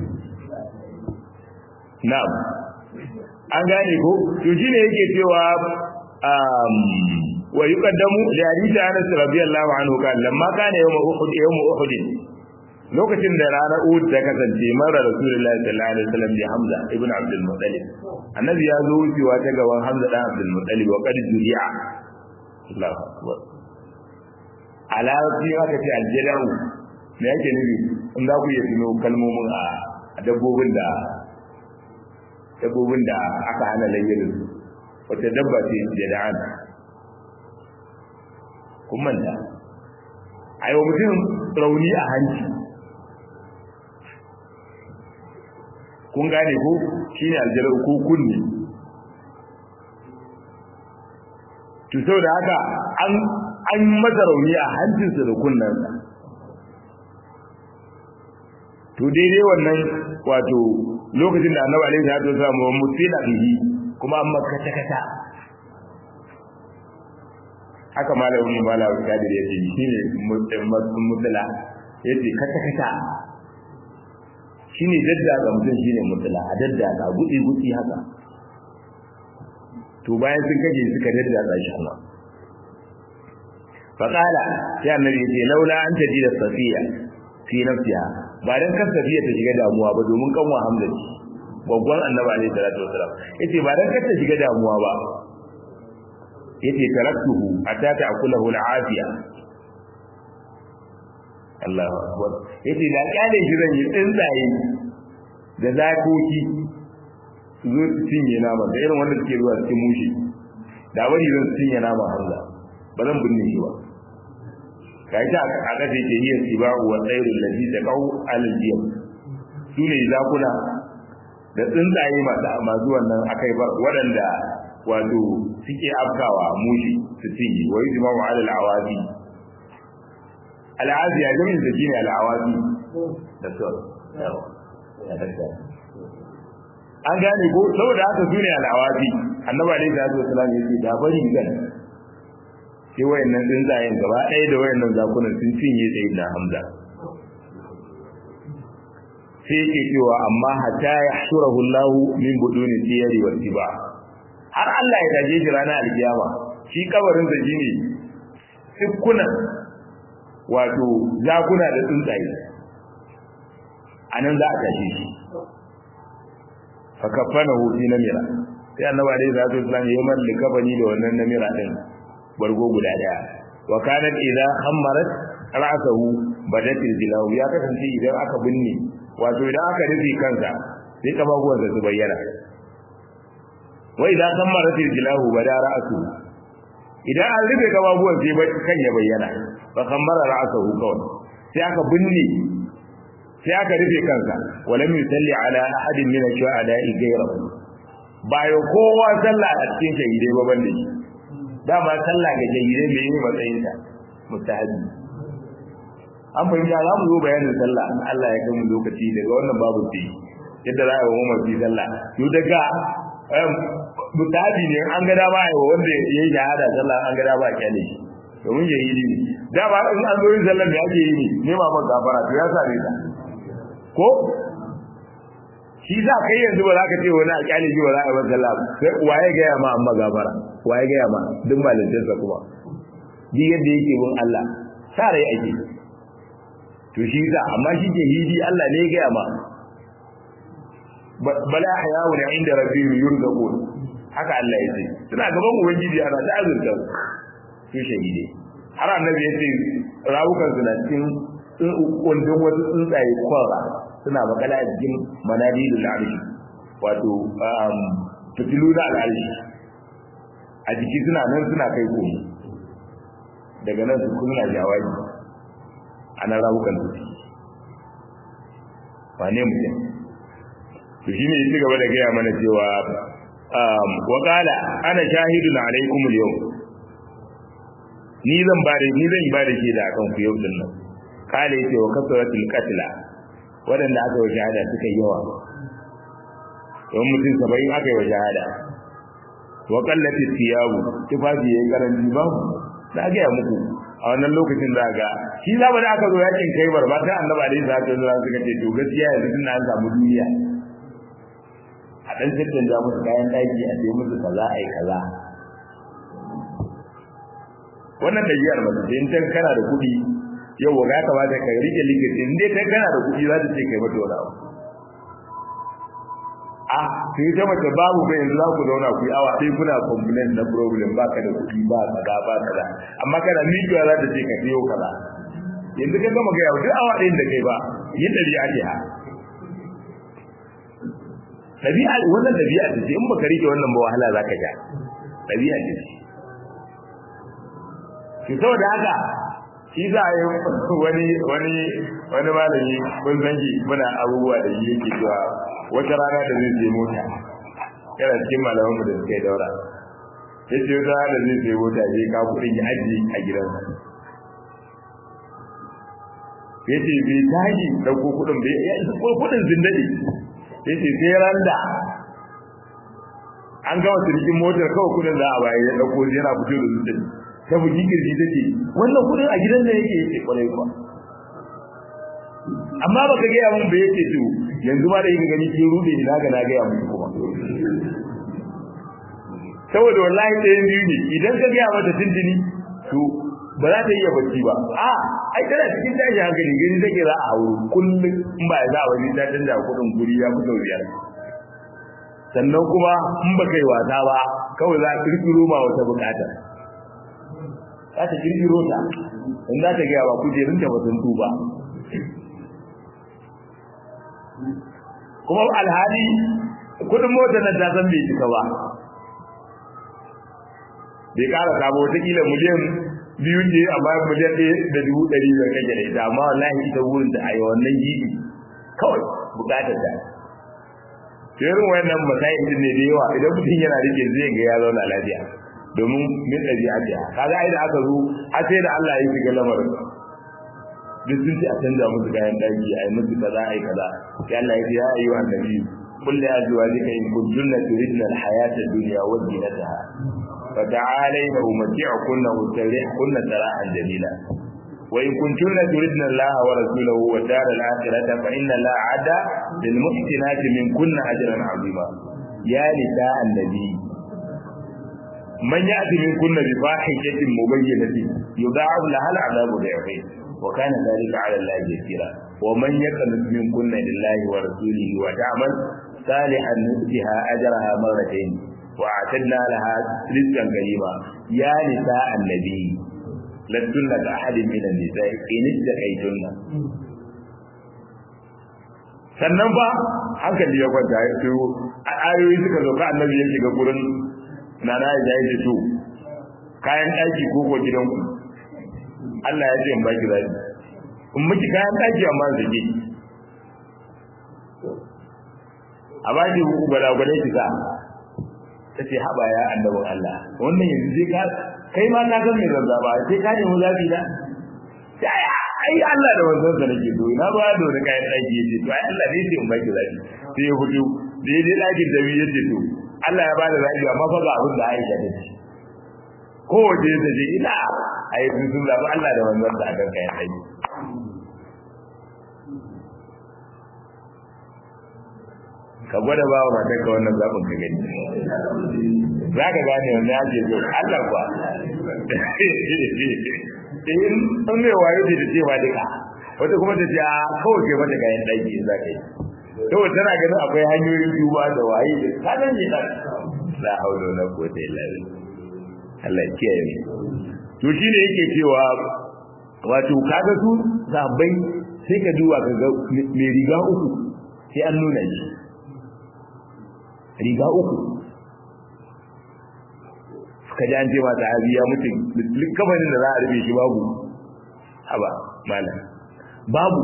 na'am an gane ko to shine yake cewa um wa yuqaddamu li hadith Anas radiyallahu anhu kan lamma kana yawm Uhud yawm Uhud lokacin da ranar Uhud ta kasance mara Rasulullahi sallallahu alaihi wasallam bi Hamza ibn Abdul Muttalib annabi ya zo wucewa ta gaban Hamza dan Abdul Muttalib wa qad juri'a Allahu akbar ala fi aka ce aljada'u me yake nufi in za ku iya tuno kalmomin a dabbobin da dabbobin da aka hana layyarin wata dabba ce jada'an kun manta a yau mutum rauni a hanci kun gane ko shine aljarar ko kunne to sau da haka an an masa rauni a hancinsa da kunnensa to daidai wannan wato lokacin da annabi alaihi salatu wasallam wa musila bihi kuma an makata kata haka malamin malamin kadir ya ce shine mutala yace kata kata shine dadda ga mutum shine mutala a dadda ga gudi gudi haka to bayan sun kaje suka dadda shi kuma faqala sai annabi yace laula an tajida safiya fi nafsiha ba dan kan safiya ta shiga damuwa ba domin kanwa hamza ce babban annabi alaihi salatu wasalam yace ba dan kar ta shiga damuwa ba yace taraktuhu hatta ta'kulahu al'afiya Allahu akbar yace da kyale shi zan yi tsuntsaye da zakoki su zo su cinye nama da irin wanda suke zuwa cikin mushi da bari zan cinye nama hamza ba zan binne shi ba kai ta a kace ke yi sibau wa tsayrul ladhi taqau al-jiyam sune zakuna da tsuntsaye masu masu wannan akai ba waɗanda wato suke afkawa mushi su cinye wa yujma'u 'ala al-awazi al-awazi ya jami'in da shine al-awazi da so an gane ko saboda haka su ne al'awafi annabi alaihi salatu wasallam yace da bari gan sai wayannan tsuntsayen gaba ɗaya da wayannan zakunan sun cinye sai da hamza sai yake cewa amma hatta yahshurahu Allah min buduni siyari wal tiba har Allah ya taje shi ranar alkiyama shi kabarin sa shine tsikkunan wato zakuna da tsuntsaye anan za a tashi shi fa kafanahu fi namira sai annabi alaihi salatu wasallam ya mallaka bani da wannan namira din bargo guda daya wa kanat idza khammarat ra'sahu badatil jilahu ya kasance idan aka binne wato idan aka rufe kansa sai kafafuwan su bayyana wa idza khammarat jilahu bada ra'su idan an rufe kafafuwan sai kan ya bayyana fa khammara ra'sahu kawai sai aka binne sai aka rufe kansa walam yusalli ala ahadin min ash-shuhada'i ghayrahu bayo kowa sallah a cikin shahidai ba banda shi dama sallah ga shahidai mai yi matsayin ta mustahabi an fahimta za mu zo bayanin sallah in Allah ya kai mu lokaci daga wannan babu ce yadda za a yi wa mamaci sallah to daga mustahabi ne an ga dama a yi wa wanda ya yi shahada sallah an ga dama a kyale shi domin shahidi ne dama in an zo yin sallah da ake yi ne nema man gafara to ya same ta ko shi za kai yanzu ba za ka ce wani alƙali ji ba za a yi masa sallah sai waye gaya ma amma gafara waye gaya ma duk malintarsa kuma ji yadda yake bin Allah sa rai ake to shi za amma shi ke hidi Allah ne ya gaya ma bala hayawu da inda rabbihim yurzaqun haka Allah ya ce suna gaban ubangiji ana ta azurta su shahide har annabi ya ce rawukan su na cikin kundin wasu tsuntsaye kwara suna makala a jikin manadilul arshi wato fitilu na al'arshi a jiki suna nan suna kai komi daga nan su kuma jawabi ana rawukan su wane mutum to shi ne ci gaba da gaya mana cewa wa qala ana shahidun alaikum al-yawm ni zan ba da ni zan ba da shi da akan ku yau din nan kale yace wa kasratul qatla wadanda aka yi shahada suka yawa don mutum saba'in aka yi wa shahada wa qallati thiyabu tufafi yayin karanci ba na ga ya muku a wannan lokacin da ga shi zaba da aka zo yakin kai barba sai annabi alaihi salatu wasallam suka ce to gaskiya yanzu tun an samu duniya a dan sirrin da musu kayan daki a sai musu kaza ai kaza wannan dabi'ar ba sai in kana da kuɗi yau ga kamata ka rike likiti in dai kai kana da kuɗi za ta ce kai mata wani abu a sai ta mace babu bai yanzu za ku zauna ku yi awa sai kuna complain na problem ba ka da kuɗi ba kaza ba kaza amma kana miƙewa za ta ce ka biyo kaza yanzu ka gama gaya duk awa ɗayan da kai ba yin ɗari ake ha ɗabi'a wannan ɗabi'a ce in baka rike wannan ba wahala za ka ja ɗabi'a ce ki saboda haka shi za a yi wani wani wani malami kun san shi muna abubuwa da shi yake cewa wata rana da zai sai mota yana cikin malaman mu da suka yi daura ya ce wata rana da zai sai mota ya ka kuɗin ya ajiye a gidansa ya ce bai tashi ɗauko kuɗin bai ya isa ko kuɗin zindadi ya ce sai randa an gama sirkin motar kawai kuɗin za a bayar ya ɗauko yana fito da zindadi ta bugi kirji ta ce wannan kudin a gidan da yake yake kwarai kuwa amma ba ka gaya mun ba yake to yanzu ma da yake gani ke rude ni naga na gaya mun kuma saboda wallahi ɗayan biyu ne idan ka gaya mata tintini to ba za ta iya bacci ba a ai tana cikin tashi hankali gani take za a hauro kullum in ba za a wani ta canza kudin guri ya fi sau biyar sannan kuma in ba kai wasa ba kawai za a kirkiro ma wata bukata za ta kirkiro ta in za ta gaya ba kujerun ta batun tuba kuma alhali kudin motar nan ta san bai cika ba bai kara sabo wataƙila miliyan biyu ne amma miliyan ɗaya da dubu ɗari biyar kake da ita amma wallahi ita wurin ta a yi wannan gidi kawai buƙatar ta irin wayannan masayin din ne da yawa idan mutum yana rike zai ga ya zauna lafiya domin min ɗabi'a ta kaga ai da aka zo a sai da Allah ya shiga lamarin duk sun ce a canza musu kayan ɗaki a yi musu kaza a yi kaza sai Allah ya ce ya yi wa annabi قل لأزواجك إن كنتن تردن الحياة الدنيا وزينتها فتعالين أمتعكن وأسرحكن سراحا جميلا وإن كنتن تردن الله ورسوله والدار الآخرة فإن الله عد للمحسنات منكن أجرا عظيما يا نساء النبي من يأتي منكن بفاحشة مبينة يضاعف لها العذاب ضعفين وكان ذلك على الله يسيرا ومن يقنط منكن لله ورسوله وتعمل صالحا نؤتها أجرها مرتين وأعتدنا لها رزقا كريما يا نساء النبي لستن كأحد من النساء إن اتقيتن sannan ba hankali ya kwanta ya ce a ayoyi suka zo ka annabi ya shiga gurin na na ya yi to kayan ɗaki ko ko gidanku Allah ya ce in baki zaki in miki kayan ɗaki amma zaki a baki gwada-gwada ki sa ta ce haɓa ya annabin Allah wannan yanzu zai ka kai ma ka san mai zazzaba sai ka nemi zafi na sai ai Allah da wanzan sa nake so ina ba da wani kayan ɗaki ya ce to ai Allah ne ce in baki zafi sai ya fito da ya je ɗakin da ya ce to Allah ya bada zafi amma fa ga abin da Aisha ta ce kowace ya ce ina ai sun zaɓi Allah da wanzan sa akan kayan ɗaki ka gwada ba wa matar ka wannan zaɓin ka gani za ka gane wani ya ce zo Allah kuwa in an mai wayo ce da cewa duka wata kuma ta ce a kawai ke mata kayan ɗaki za ka yi saboda tana ganin akwai hanyoyin duba da waye da kanan ne ɗan la haula wala quwwata illa billah Allah ya kiyaye mu to shine yake cewa wato kaga su zabai sai ka duba ka ga mai riga uku sai an nuna shi riga uku ka ji an ce ma sahabi ya mutu kafanin da za a rufe shi babu haba malam babu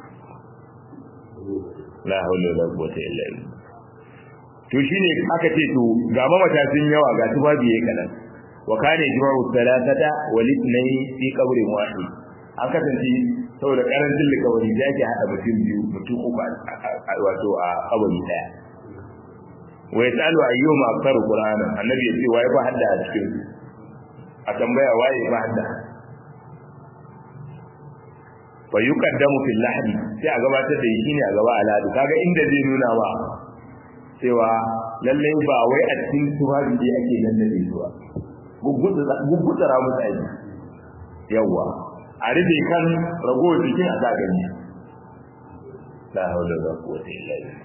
la haula wala quwwata illa billah to shine aka ce to ga mamata sun yawa ga su babu yayi kadan wa kana ijma'u thalathata wal ithnayn fi qabrin wahid an kasance saboda karancin likawari da yake hada mutum biyu mutum uku wato a kabari daya wa yasalu ayyuma aktaru qur'ana annabi yace waye ba hadda a cikin a tambaya waye ba hadda fa yuqaddamu fil lahdi sai a gabatar da shi ne a gaba aladu kaga inda zai nuna ba cewa lalle ba wai a cikin tufafi ne ake nan da zuwa guggutsara musu aiki yawa a rufe kan ragowar jikin a gani la haula wala quwwata illa billah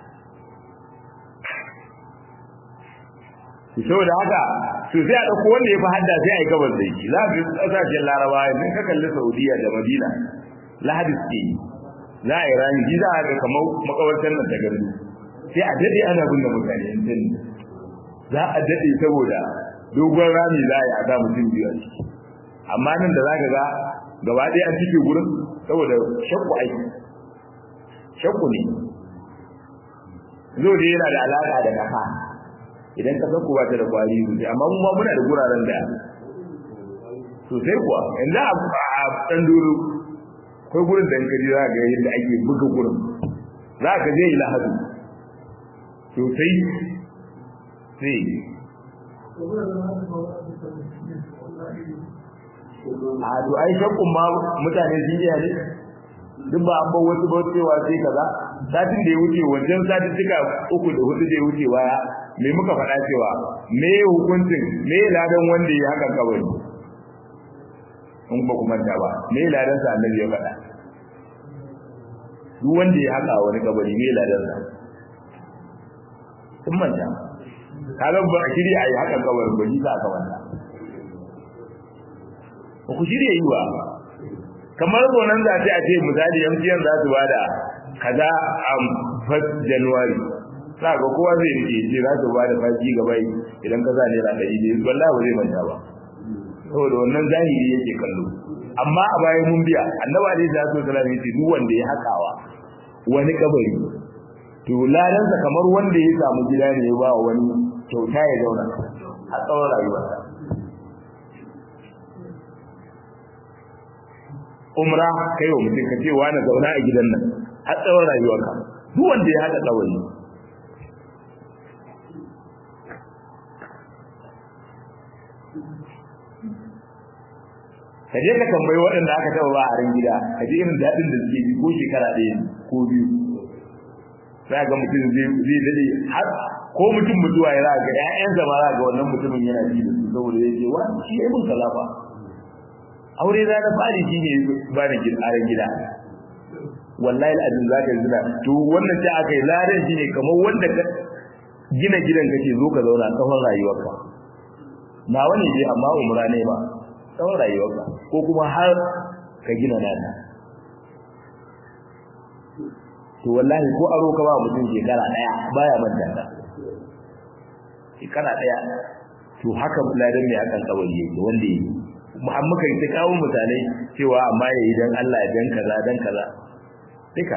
to saboda haka to sai a dauko wanda ya fi hadda sai a yi gabas da shi za ka kasashen larabawa idan ka kalli saudiya da madina lahadi suke yi za a yi rami ji za a ga kamar makabartar nan ta gandu sai a dade ana binne mutane yanzu za a dade saboda dogon rami za a yi a sa mutum biyu a ciki amma nan da za ka ga gaba ɗaya an cike gurin saboda shakku aiki shakku ne zo dai yana da alaƙa da kafa idan ka san ku ba ta da kwari sosai amma mu ma muna da guraren da sosai kuwa yanzu a ɗan dolo akwai gurin da kaji za ga yadda ake buga gurin za ka je lahadu sosai sai a to ai shakkun ma mutane sun iya ne duk ba an bar wasu ba cewa sai kaza satin da ya wuce wancan satin cika uku da hudu da ya wuce baya me muka faɗa cewa me hukuncin me ladan wanda ya haka kabari in ba ku manta ba me ladan sa annabi ya faɗa duk wanda ya haka wani kabari me ladan sa kun manta kaga ba shiri ayi haka kabarin ba ni za ka manta ba ku shirya yi ba kamar gonan za ta ce misali MTN za su bada kaza a first January za ga kowa zai rike ce za su bada faji gaba idan ka za naira ɗari ne wallahi ba zai manta ba saboda wannan zahiri yake kallo amma a bayan mun biya annabi alaihi salatu wasallam yace duk wanda ya hakawa wani kabari to ladansa kamar wanda ya samu gida ne ya ba wani kyauta ya zauna a tsawon rayuwarsa umra kai wa mutum ka ce wani zauna a gidan nan har tsawon rayuwarka duk wanda ya haɗa tsawon ka je ka tambayi waɗanda aka taɓa ba a ran gida ka ji irin daɗin da suke ji ko shekara ɗaya ko biyu za ga mutum zai daɗe har ko mutum mutuwa ya ga ƴaƴansa ma za ga wannan mutumin yana ji da su saboda ya ce wa shi ya mun kalafa aure za ta fari shi ne ba da aran gida wallahi al'adun za ka zina to wannan ta aka yi ladan shi ne kamar wanda ka gina gidan kake zo ka zauna tsawon rayuwarka na wani dai amma umra ne ba tsawon rayuwarka ko kuma har ka gina nana to wallahi ko aro ka ba mutum shekara daya baya manta ta shekara daya to haka ladan mai akan kawai yake wanda yake Muhammad kai ta kawo misalai cewa amma yayi dan Allah dan kaza dan kaza duka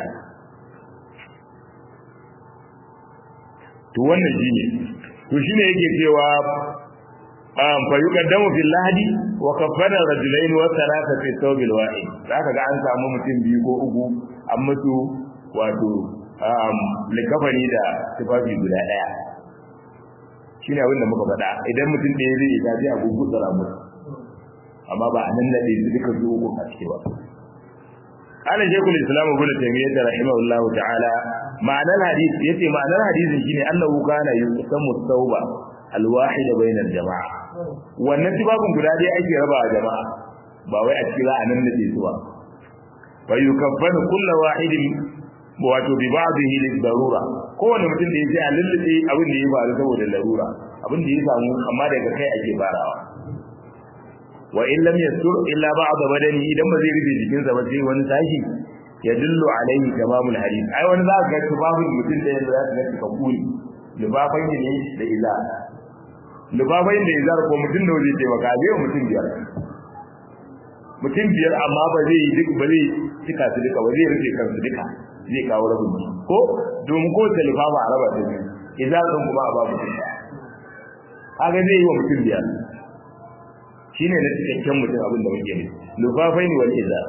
to wannan shine to shine yake cewa um fa yuqaddamu fil lahdi wa kaffara rajulain wa thalatha fi thawbil wahid zaka ga an samu mutum biyu ko uku an mutu wato um likafani da tufafi guda daya shine abin da muka faɗa idan mutum ɗaya zai ta sai a gugutsara musu amma ba a nan da duka su uku a ciki ba قال شيخ الاسلام ابن تيميه رحمه الله تعالى معنى الحديث يتي معنى الحديث شيء انه كان يقسم التوبه الواحد بين الجماعه wannan tibabun guda dai ake raba a jama'a ba wai a cikin ra'anan da ke zuwa fa yukaffanu kullu wahidin wato bi ba'dihi lil darura kowane mutum da yake a lullube abin da ya faru saboda larura abin da ya samu amma daga kai ake farawa wa in lam yastur illa ba'd badani idan ba zai rufe jikinsa ba sai wani tashi ya dillu alaihi tamamul hadith ai wani za ka ga tubabin mutum da yanda za ka ga ka kuli lubafan ne da ila lubafan da izar ko mutum da zai taimaka zai mutum biyar mutum biyar amma ba zai yi duk ba zai cika su duka ba zai rufe kansu duka zai kawo rabin ko domin ko talifa ba a raba ta biyu izar sun kuma a ba mutum kaga zai yi wa mutum biyar shine na cikakken mutum abin da muke ne lufafai ne wal iza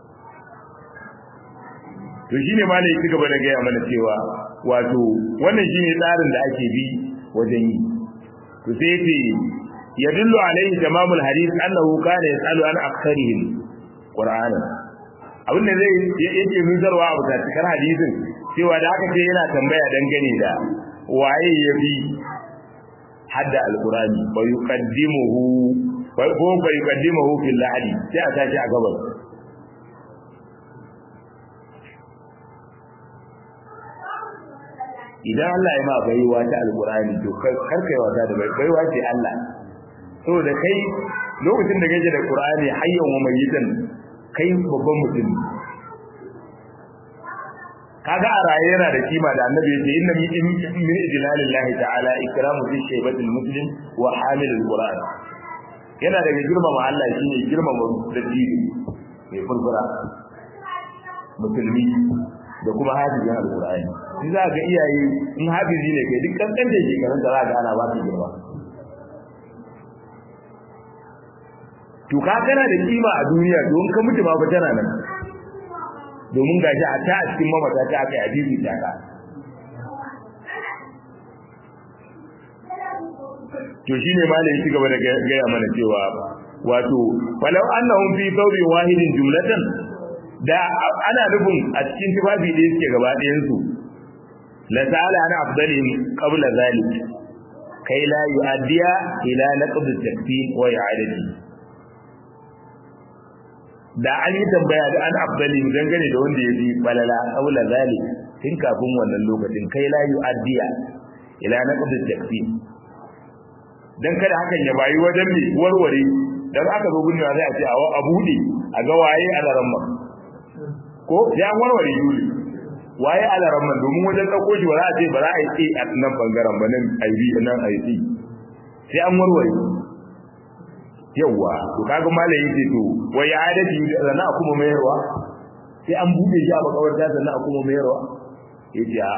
to shine ma ne yake gaba da gaya mana cewa wato wannan shine tsarin da ake bi wajen yi to sai yace yadullu alaihi tamamul hadith annahu kana yasalu an aktharihim qur'ana abin da zai yake nuzarwa a cikin hadisin cewa da aka ce yana tambaya dangane da waye ya bi hadda alqur'ani wa yuqaddimuhu ko bai kaddimahu fil lahadi sai a tashi a gabas idan Allah ya ma baiwa ta alqur'ani to kar kai wata da baiwa ce Allah saboda kai lokacin da kake da qur'ani hayyan wa mayyitan kai babban mutum kaga a raye yana da kima da annabi ya ce inna min ijlalillahi ta'ala ikramu fi shaybatil muslim wa hamilul qur'an yana daga girmama Allah shine girmama dattijo mai furfura musulmi da kuma hafizin alqur'ani shi za ga iyaye in hafizi ne kai duk kankan da shekarun da za ga ana ba su girma to ka kana da kima a duniya don ka mutu ma ba tana nan domin gashi a ta a cikin mamata ta aka yi hadisi ta ka to shine malai ya gaba da gaya mana cewa wato walau annahum fi thawbi wahidin jumlatan da ana nufin a cikin tufafi da yake gaba ɗayan su la sa'ala ana afdalihim qabla zalik kai la yu'addiya ila naqd at-takfir wa i'adati da an yi tambaya da an afdalihim dangane da wanda ya bi balala qabla zalik tun kafin wannan lokacin kai la yu'addiya ila naqd at-takfir dan kada hakan ya bayi wajen mai warware dan aka zo gunna zai a ce a bude a ga waye alaran man ko ya warware yuli waye alaran man domin wajen dauko shi ba za a ce ba za a yi a nan bangaren ba nan IB nan IC sai an warware yawa to kaga malai yake to wai ya adadi da na kuma mayarwa sai an bude shi a makawarta sannan a kuma mayarwa yace a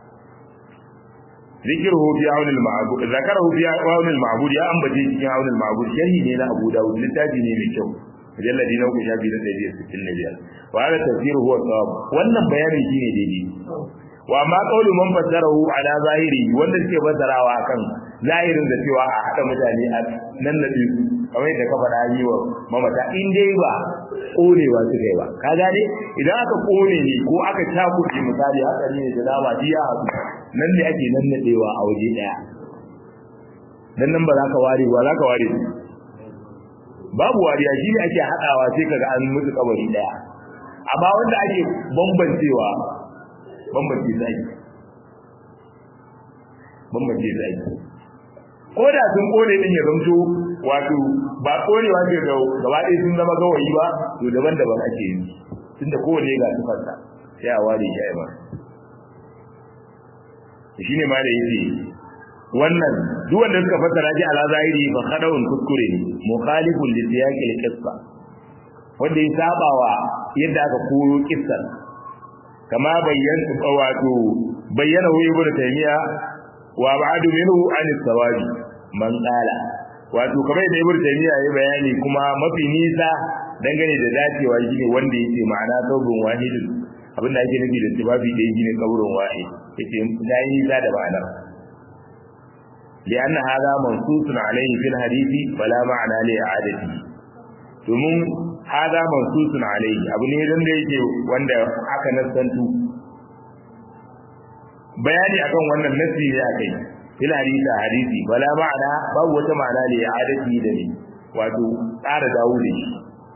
ذكره في عون المعبود ذكره في عون المعبود يا أنبتي في عون المعبود شرحي نينا أبو داود لتاجي نيمي كو مجلد نوك شابي لدي ستين نبيا وهذا التفسير هو الصواب wannan bayani shine daidai wa ma qawlu man fassarahu ala zahiri wanda suke fassarawa kan zahirin da cewa a hada mutane a nan na su kamar yadda ka faɗa yi wa mamata in dai ba konewa suka yi ba ka gane idan aka kone ne ko aka cakuɗe misali haka ne da dama ji ya haɗu nan ne ake nan nadewa a waje ɗaya dan nan ba za ka ware ba za ka ware babu wariya shi ne ake haɗawa sai kaga an mutu kabari ɗaya amma wanda ake bambancewa bambance zai bambance zai ko da sun kone din ya zamto wato ba konewa ce ga gaba ɗaya sun zama gawayi ba to daban-daban ake yi tunda kowane ga sifarsa sai a ware shi ai ba shi ne ma da yake wannan duk wanda suka fassara shi ala zahiri fa khadawun kuskure ne mukhalifun li siyaqil qissa wanda ya sabawa yadda aka koro kissar kama bayyana wato bayyana hu ibn taymiya wa ba'du minhu an sawabi man qala wato kamar da ibn taymiya ya bayani kuma mafi nisa dangane da dacewa shine wanda yake ma'ana saubun wahidin abinda ake nufi da tibabi da yake ne kaburin wahid yake dai nisa da ma'anar لأن هذا منصوص عليه في الحديث فلا معنى لإعادته domin hada mansusun alaihi abu ne dan da yake wanda aka nasantu bayani akan wannan nasi ne akai fil hadisi hadisi bala ma'ana babu wata ma'ana ne adati da ne wato tsara dawo da shi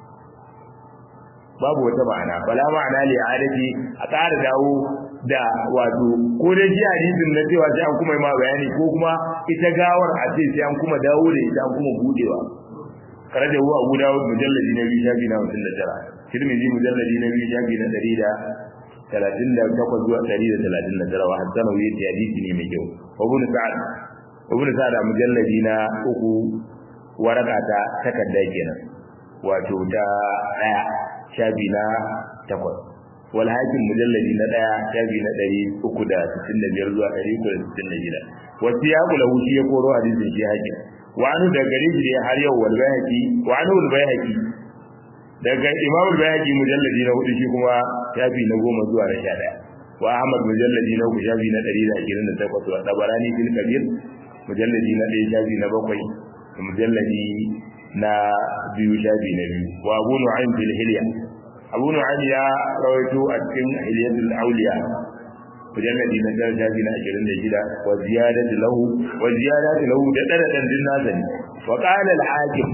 babu wata ma'ana bala ma'ana ne adati a tsara dawo da wato ko dai ji hadisin na cewa sai an kuma yi ma bayani ko kuma ita gawar a ce sai an kuma dawo da ita an kuma budewa kare da huwa Abu Dawud mujalladi na biyu shafi na 59 Tirmidhi mujalladi na biyu shafi na 138 zuwa 139 wa hasan wa yati hadisi ne mai kyau Abu Sa'ad Abu Sa'ad a mujalladi na uku waraka ta takarda kenan wato ta daya shafi na 8 wal hakim mujalladi na daya shafi na 365 zuwa 366 wasu ya kula wuce ya koro hadisin shi hakim wani da gare shi har yau wal bayhaqi wani wal bayhaqi daga imam al bayhaqi mujalladi na hudu shi kuma shafi na goma zuwa na 11 wa ahmad mujalladi na uku shafi na 128 wa tabarani fil kabir mujalladi na 1 shafi na 7 mujalladi na biyu shafi na biyu wa abu nu'aym fil hilya abu nu'aym ya rawaito a cikin hilyatul awliya mujalladi na jar jaji na 26 wa ziyadatu lahu wa ziyadatu lahu da dada dan din nazari wa qala al hakim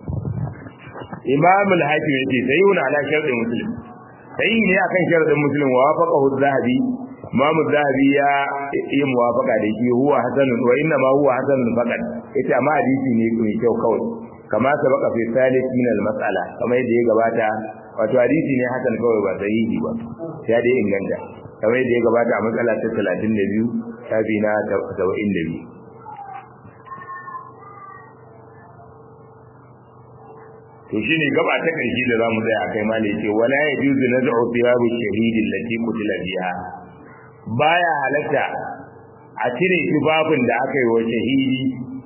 imam al hakim yace sayyuna ala shartin muslim sai ne akan shartin muslim wa wafaqahu az-zahabi imam az-zahabi ya yi muwafaqa da shi huwa hasanun wa inna ma huwa hasanun faqat yace amma hadisi ne mai kyau kawai kama sabaka fi salih min al-mas'ala kamar yadda ya gabata wato hadisi ne hasan kawai ba sahihi ba ya dai inganta kamar yadda ya gabata a matsala ta 32 shafi na 72 to shine gaba ta karshe da zamu tsaya akai mali yace wala yajuzu naz'u thiyabu shahidi allati qutila biha baya halatta a cire tufafin da aka yi wa shahidi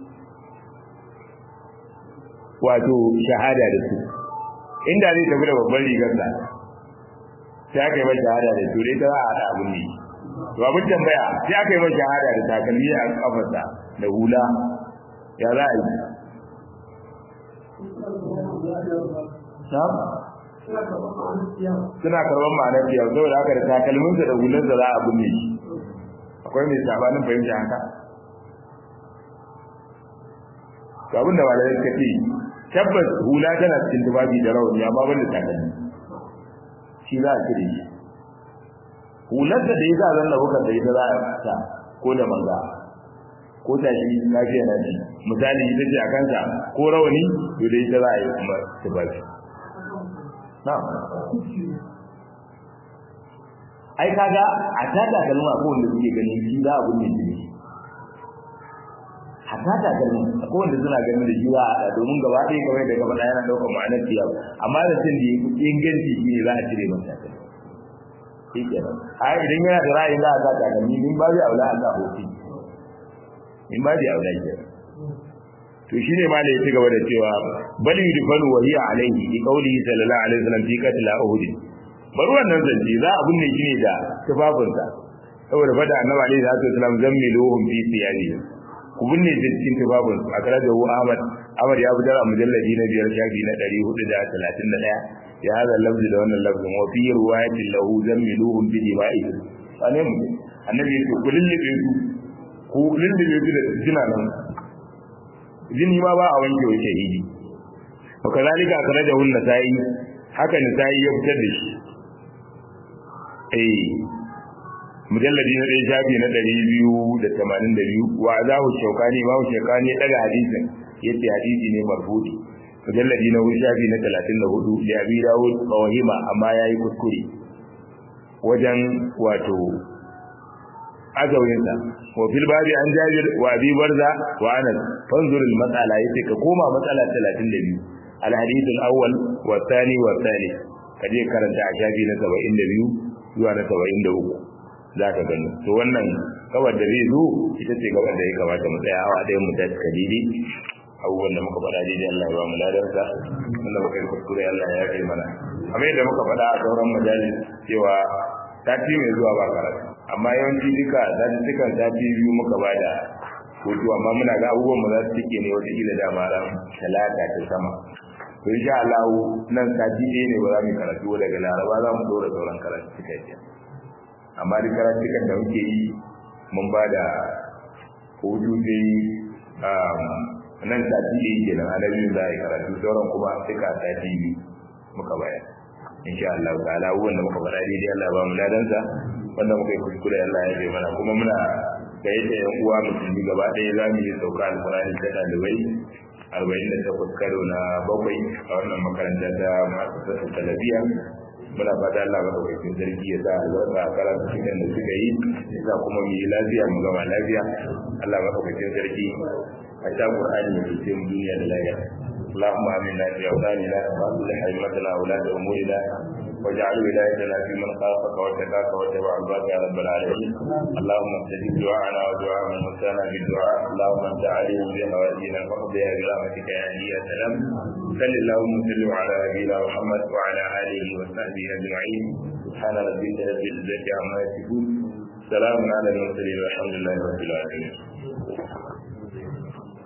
wato shahada da su inda zai tafi da babban rigarsa sai aka yi mai shahada da su dai ta za a haɗa abin ne to abin tambaya sai aka yi mai shahada da takalmi a kafarsa da hula ya za a yi suna karɓar ma'anar biyar saboda haka da takalminsa da hularsa za a binne shi akwai mai sabanin fahimta haka to abin da malamai suka ce tabbas hula tana cikin tufafi da rawani amma ban da takalmi shi za a cire shi hular da ya sa zanna bukar da ita za a sa ko da manga ko ta shi lafiya na ji misali ita ce a kansa ko rawani to da ita za a yi kuma tufafi na'am ai kaga a ta takalma ko wanda suke ganin shi za a binne shi hatta takalmin akwai wanda suna ganin da shi za a haɗa domin gaba ɗaya kamar da gaba ɗaya yana ɗaukar ma'anar ciyawa amma da cin da inganci shi ne za a cire masa takalmi shi kenan a idan yana da ra'ayin za a sa takalmi in ba zai aula a sa hofi in ba zai aula kenan to shine ma da ya ci gaba da cewa bal yudfanu wa hiya alayhi bi qawlihi sallallahu alaihi wasallam fi qatl uhud bari wannan zance za a binne shi ne da tufafinsa saboda fada annabi alaihi salatu wasallam zammiluhum fi thiyabi ku binne da cikin tubabun a kare da Ahmad Ahmad ya fitar a mujalladi na biyar shafi na 431 ya hada lafzi da wannan lafzin wa fi riwayatin lahu zammiluhum bi dima'i ane mu annabi ya ce ku lullube su ku lullube su da jina nan jini ma ba a wanke wa shahidi wa kazalika akhrajahu an-nasa'i haka nasa'i ya fitar da shi eh mujalladi na ɗaya shafi na ɗari biyu da tamanin da biyu wa azahu shaukani ma shaukani ɗaga hadisin yace hadisi ne marfu'i mujalladi na hudu shafi na talatin da hudu da abi dawud wahima amma yayi kuskure wajen wato azawinsa wa fil babi an jabir wa abi barza wa anas fanzur al mas'ala yace ka koma matsala 32 al hadith al awwal wa thani wa thalith kaje karanta a shafi na 72 zuwa na 73 zaka gani to wannan kawar da zai zo ita ce gaban da ya kamata mu tsaya a ɗayan mu ta kadidi abubuwan da muka faɗa daidai Allah ya ba mu ladarsa wanda muka yi kuskure Allah ya yafe mana amma yadda muka faɗa a sauran majalis cewa sati mai zuwa ba karatu amma yawanci duka zatuttukan sati biyu muka ba da hutu amma muna ga abubuwan mu za su cike ne wataƙila da ran talata ta sama to insha Allah nan sati ɗaya ne ba za mu karatu daga laraba za mu dora sauran karatu suka yi amma duk karatukan da muke yi mun ba da hutu sai nan sati ɗaya kenan a na biyu za a yi karatu sauran kuma suka sati biyu muka bayar insha Allah ta'ala abubuwan da muka faɗa daidai Allah ba mu ladansa wanda muka yi kuskure Allah ya bai mana kuma muna ga yadda yan uwa musulmi gaba ɗaya za mu yi sauka alƙur'ani ta ɗalibai arba'in da takwas karo na bakwai a wannan makaranta ta masu sassa talabiya muna fata Allah ba ɗaukakin sarki ya sa albarka a karatu cikin da suka yi ya sa kuma mu yi lafiya mu gama lafiya Allah ba ɗaukakin sarki a sha Qur'ani ya fice mu duniya da lafiya اللهم آمنا في أوطاننا وأصلح أئمتنا وولاة أمورنا واجعل ولايتنا في من خافك واتقاك واتبع رضاك يا رب العالمين اللهم استجب دعاءنا ودعاء من وسانا بالدعاء اللهم انت عليم بحوائجنا فاقضيها برحمتك يا هدي يا سلام صل اللهم وسلم على نبينا محمد وعلى اله وصحبه اجمعين سبحان ربك رب العزه عما يصفون سلام على المرسلين والحمد لله رب العالمين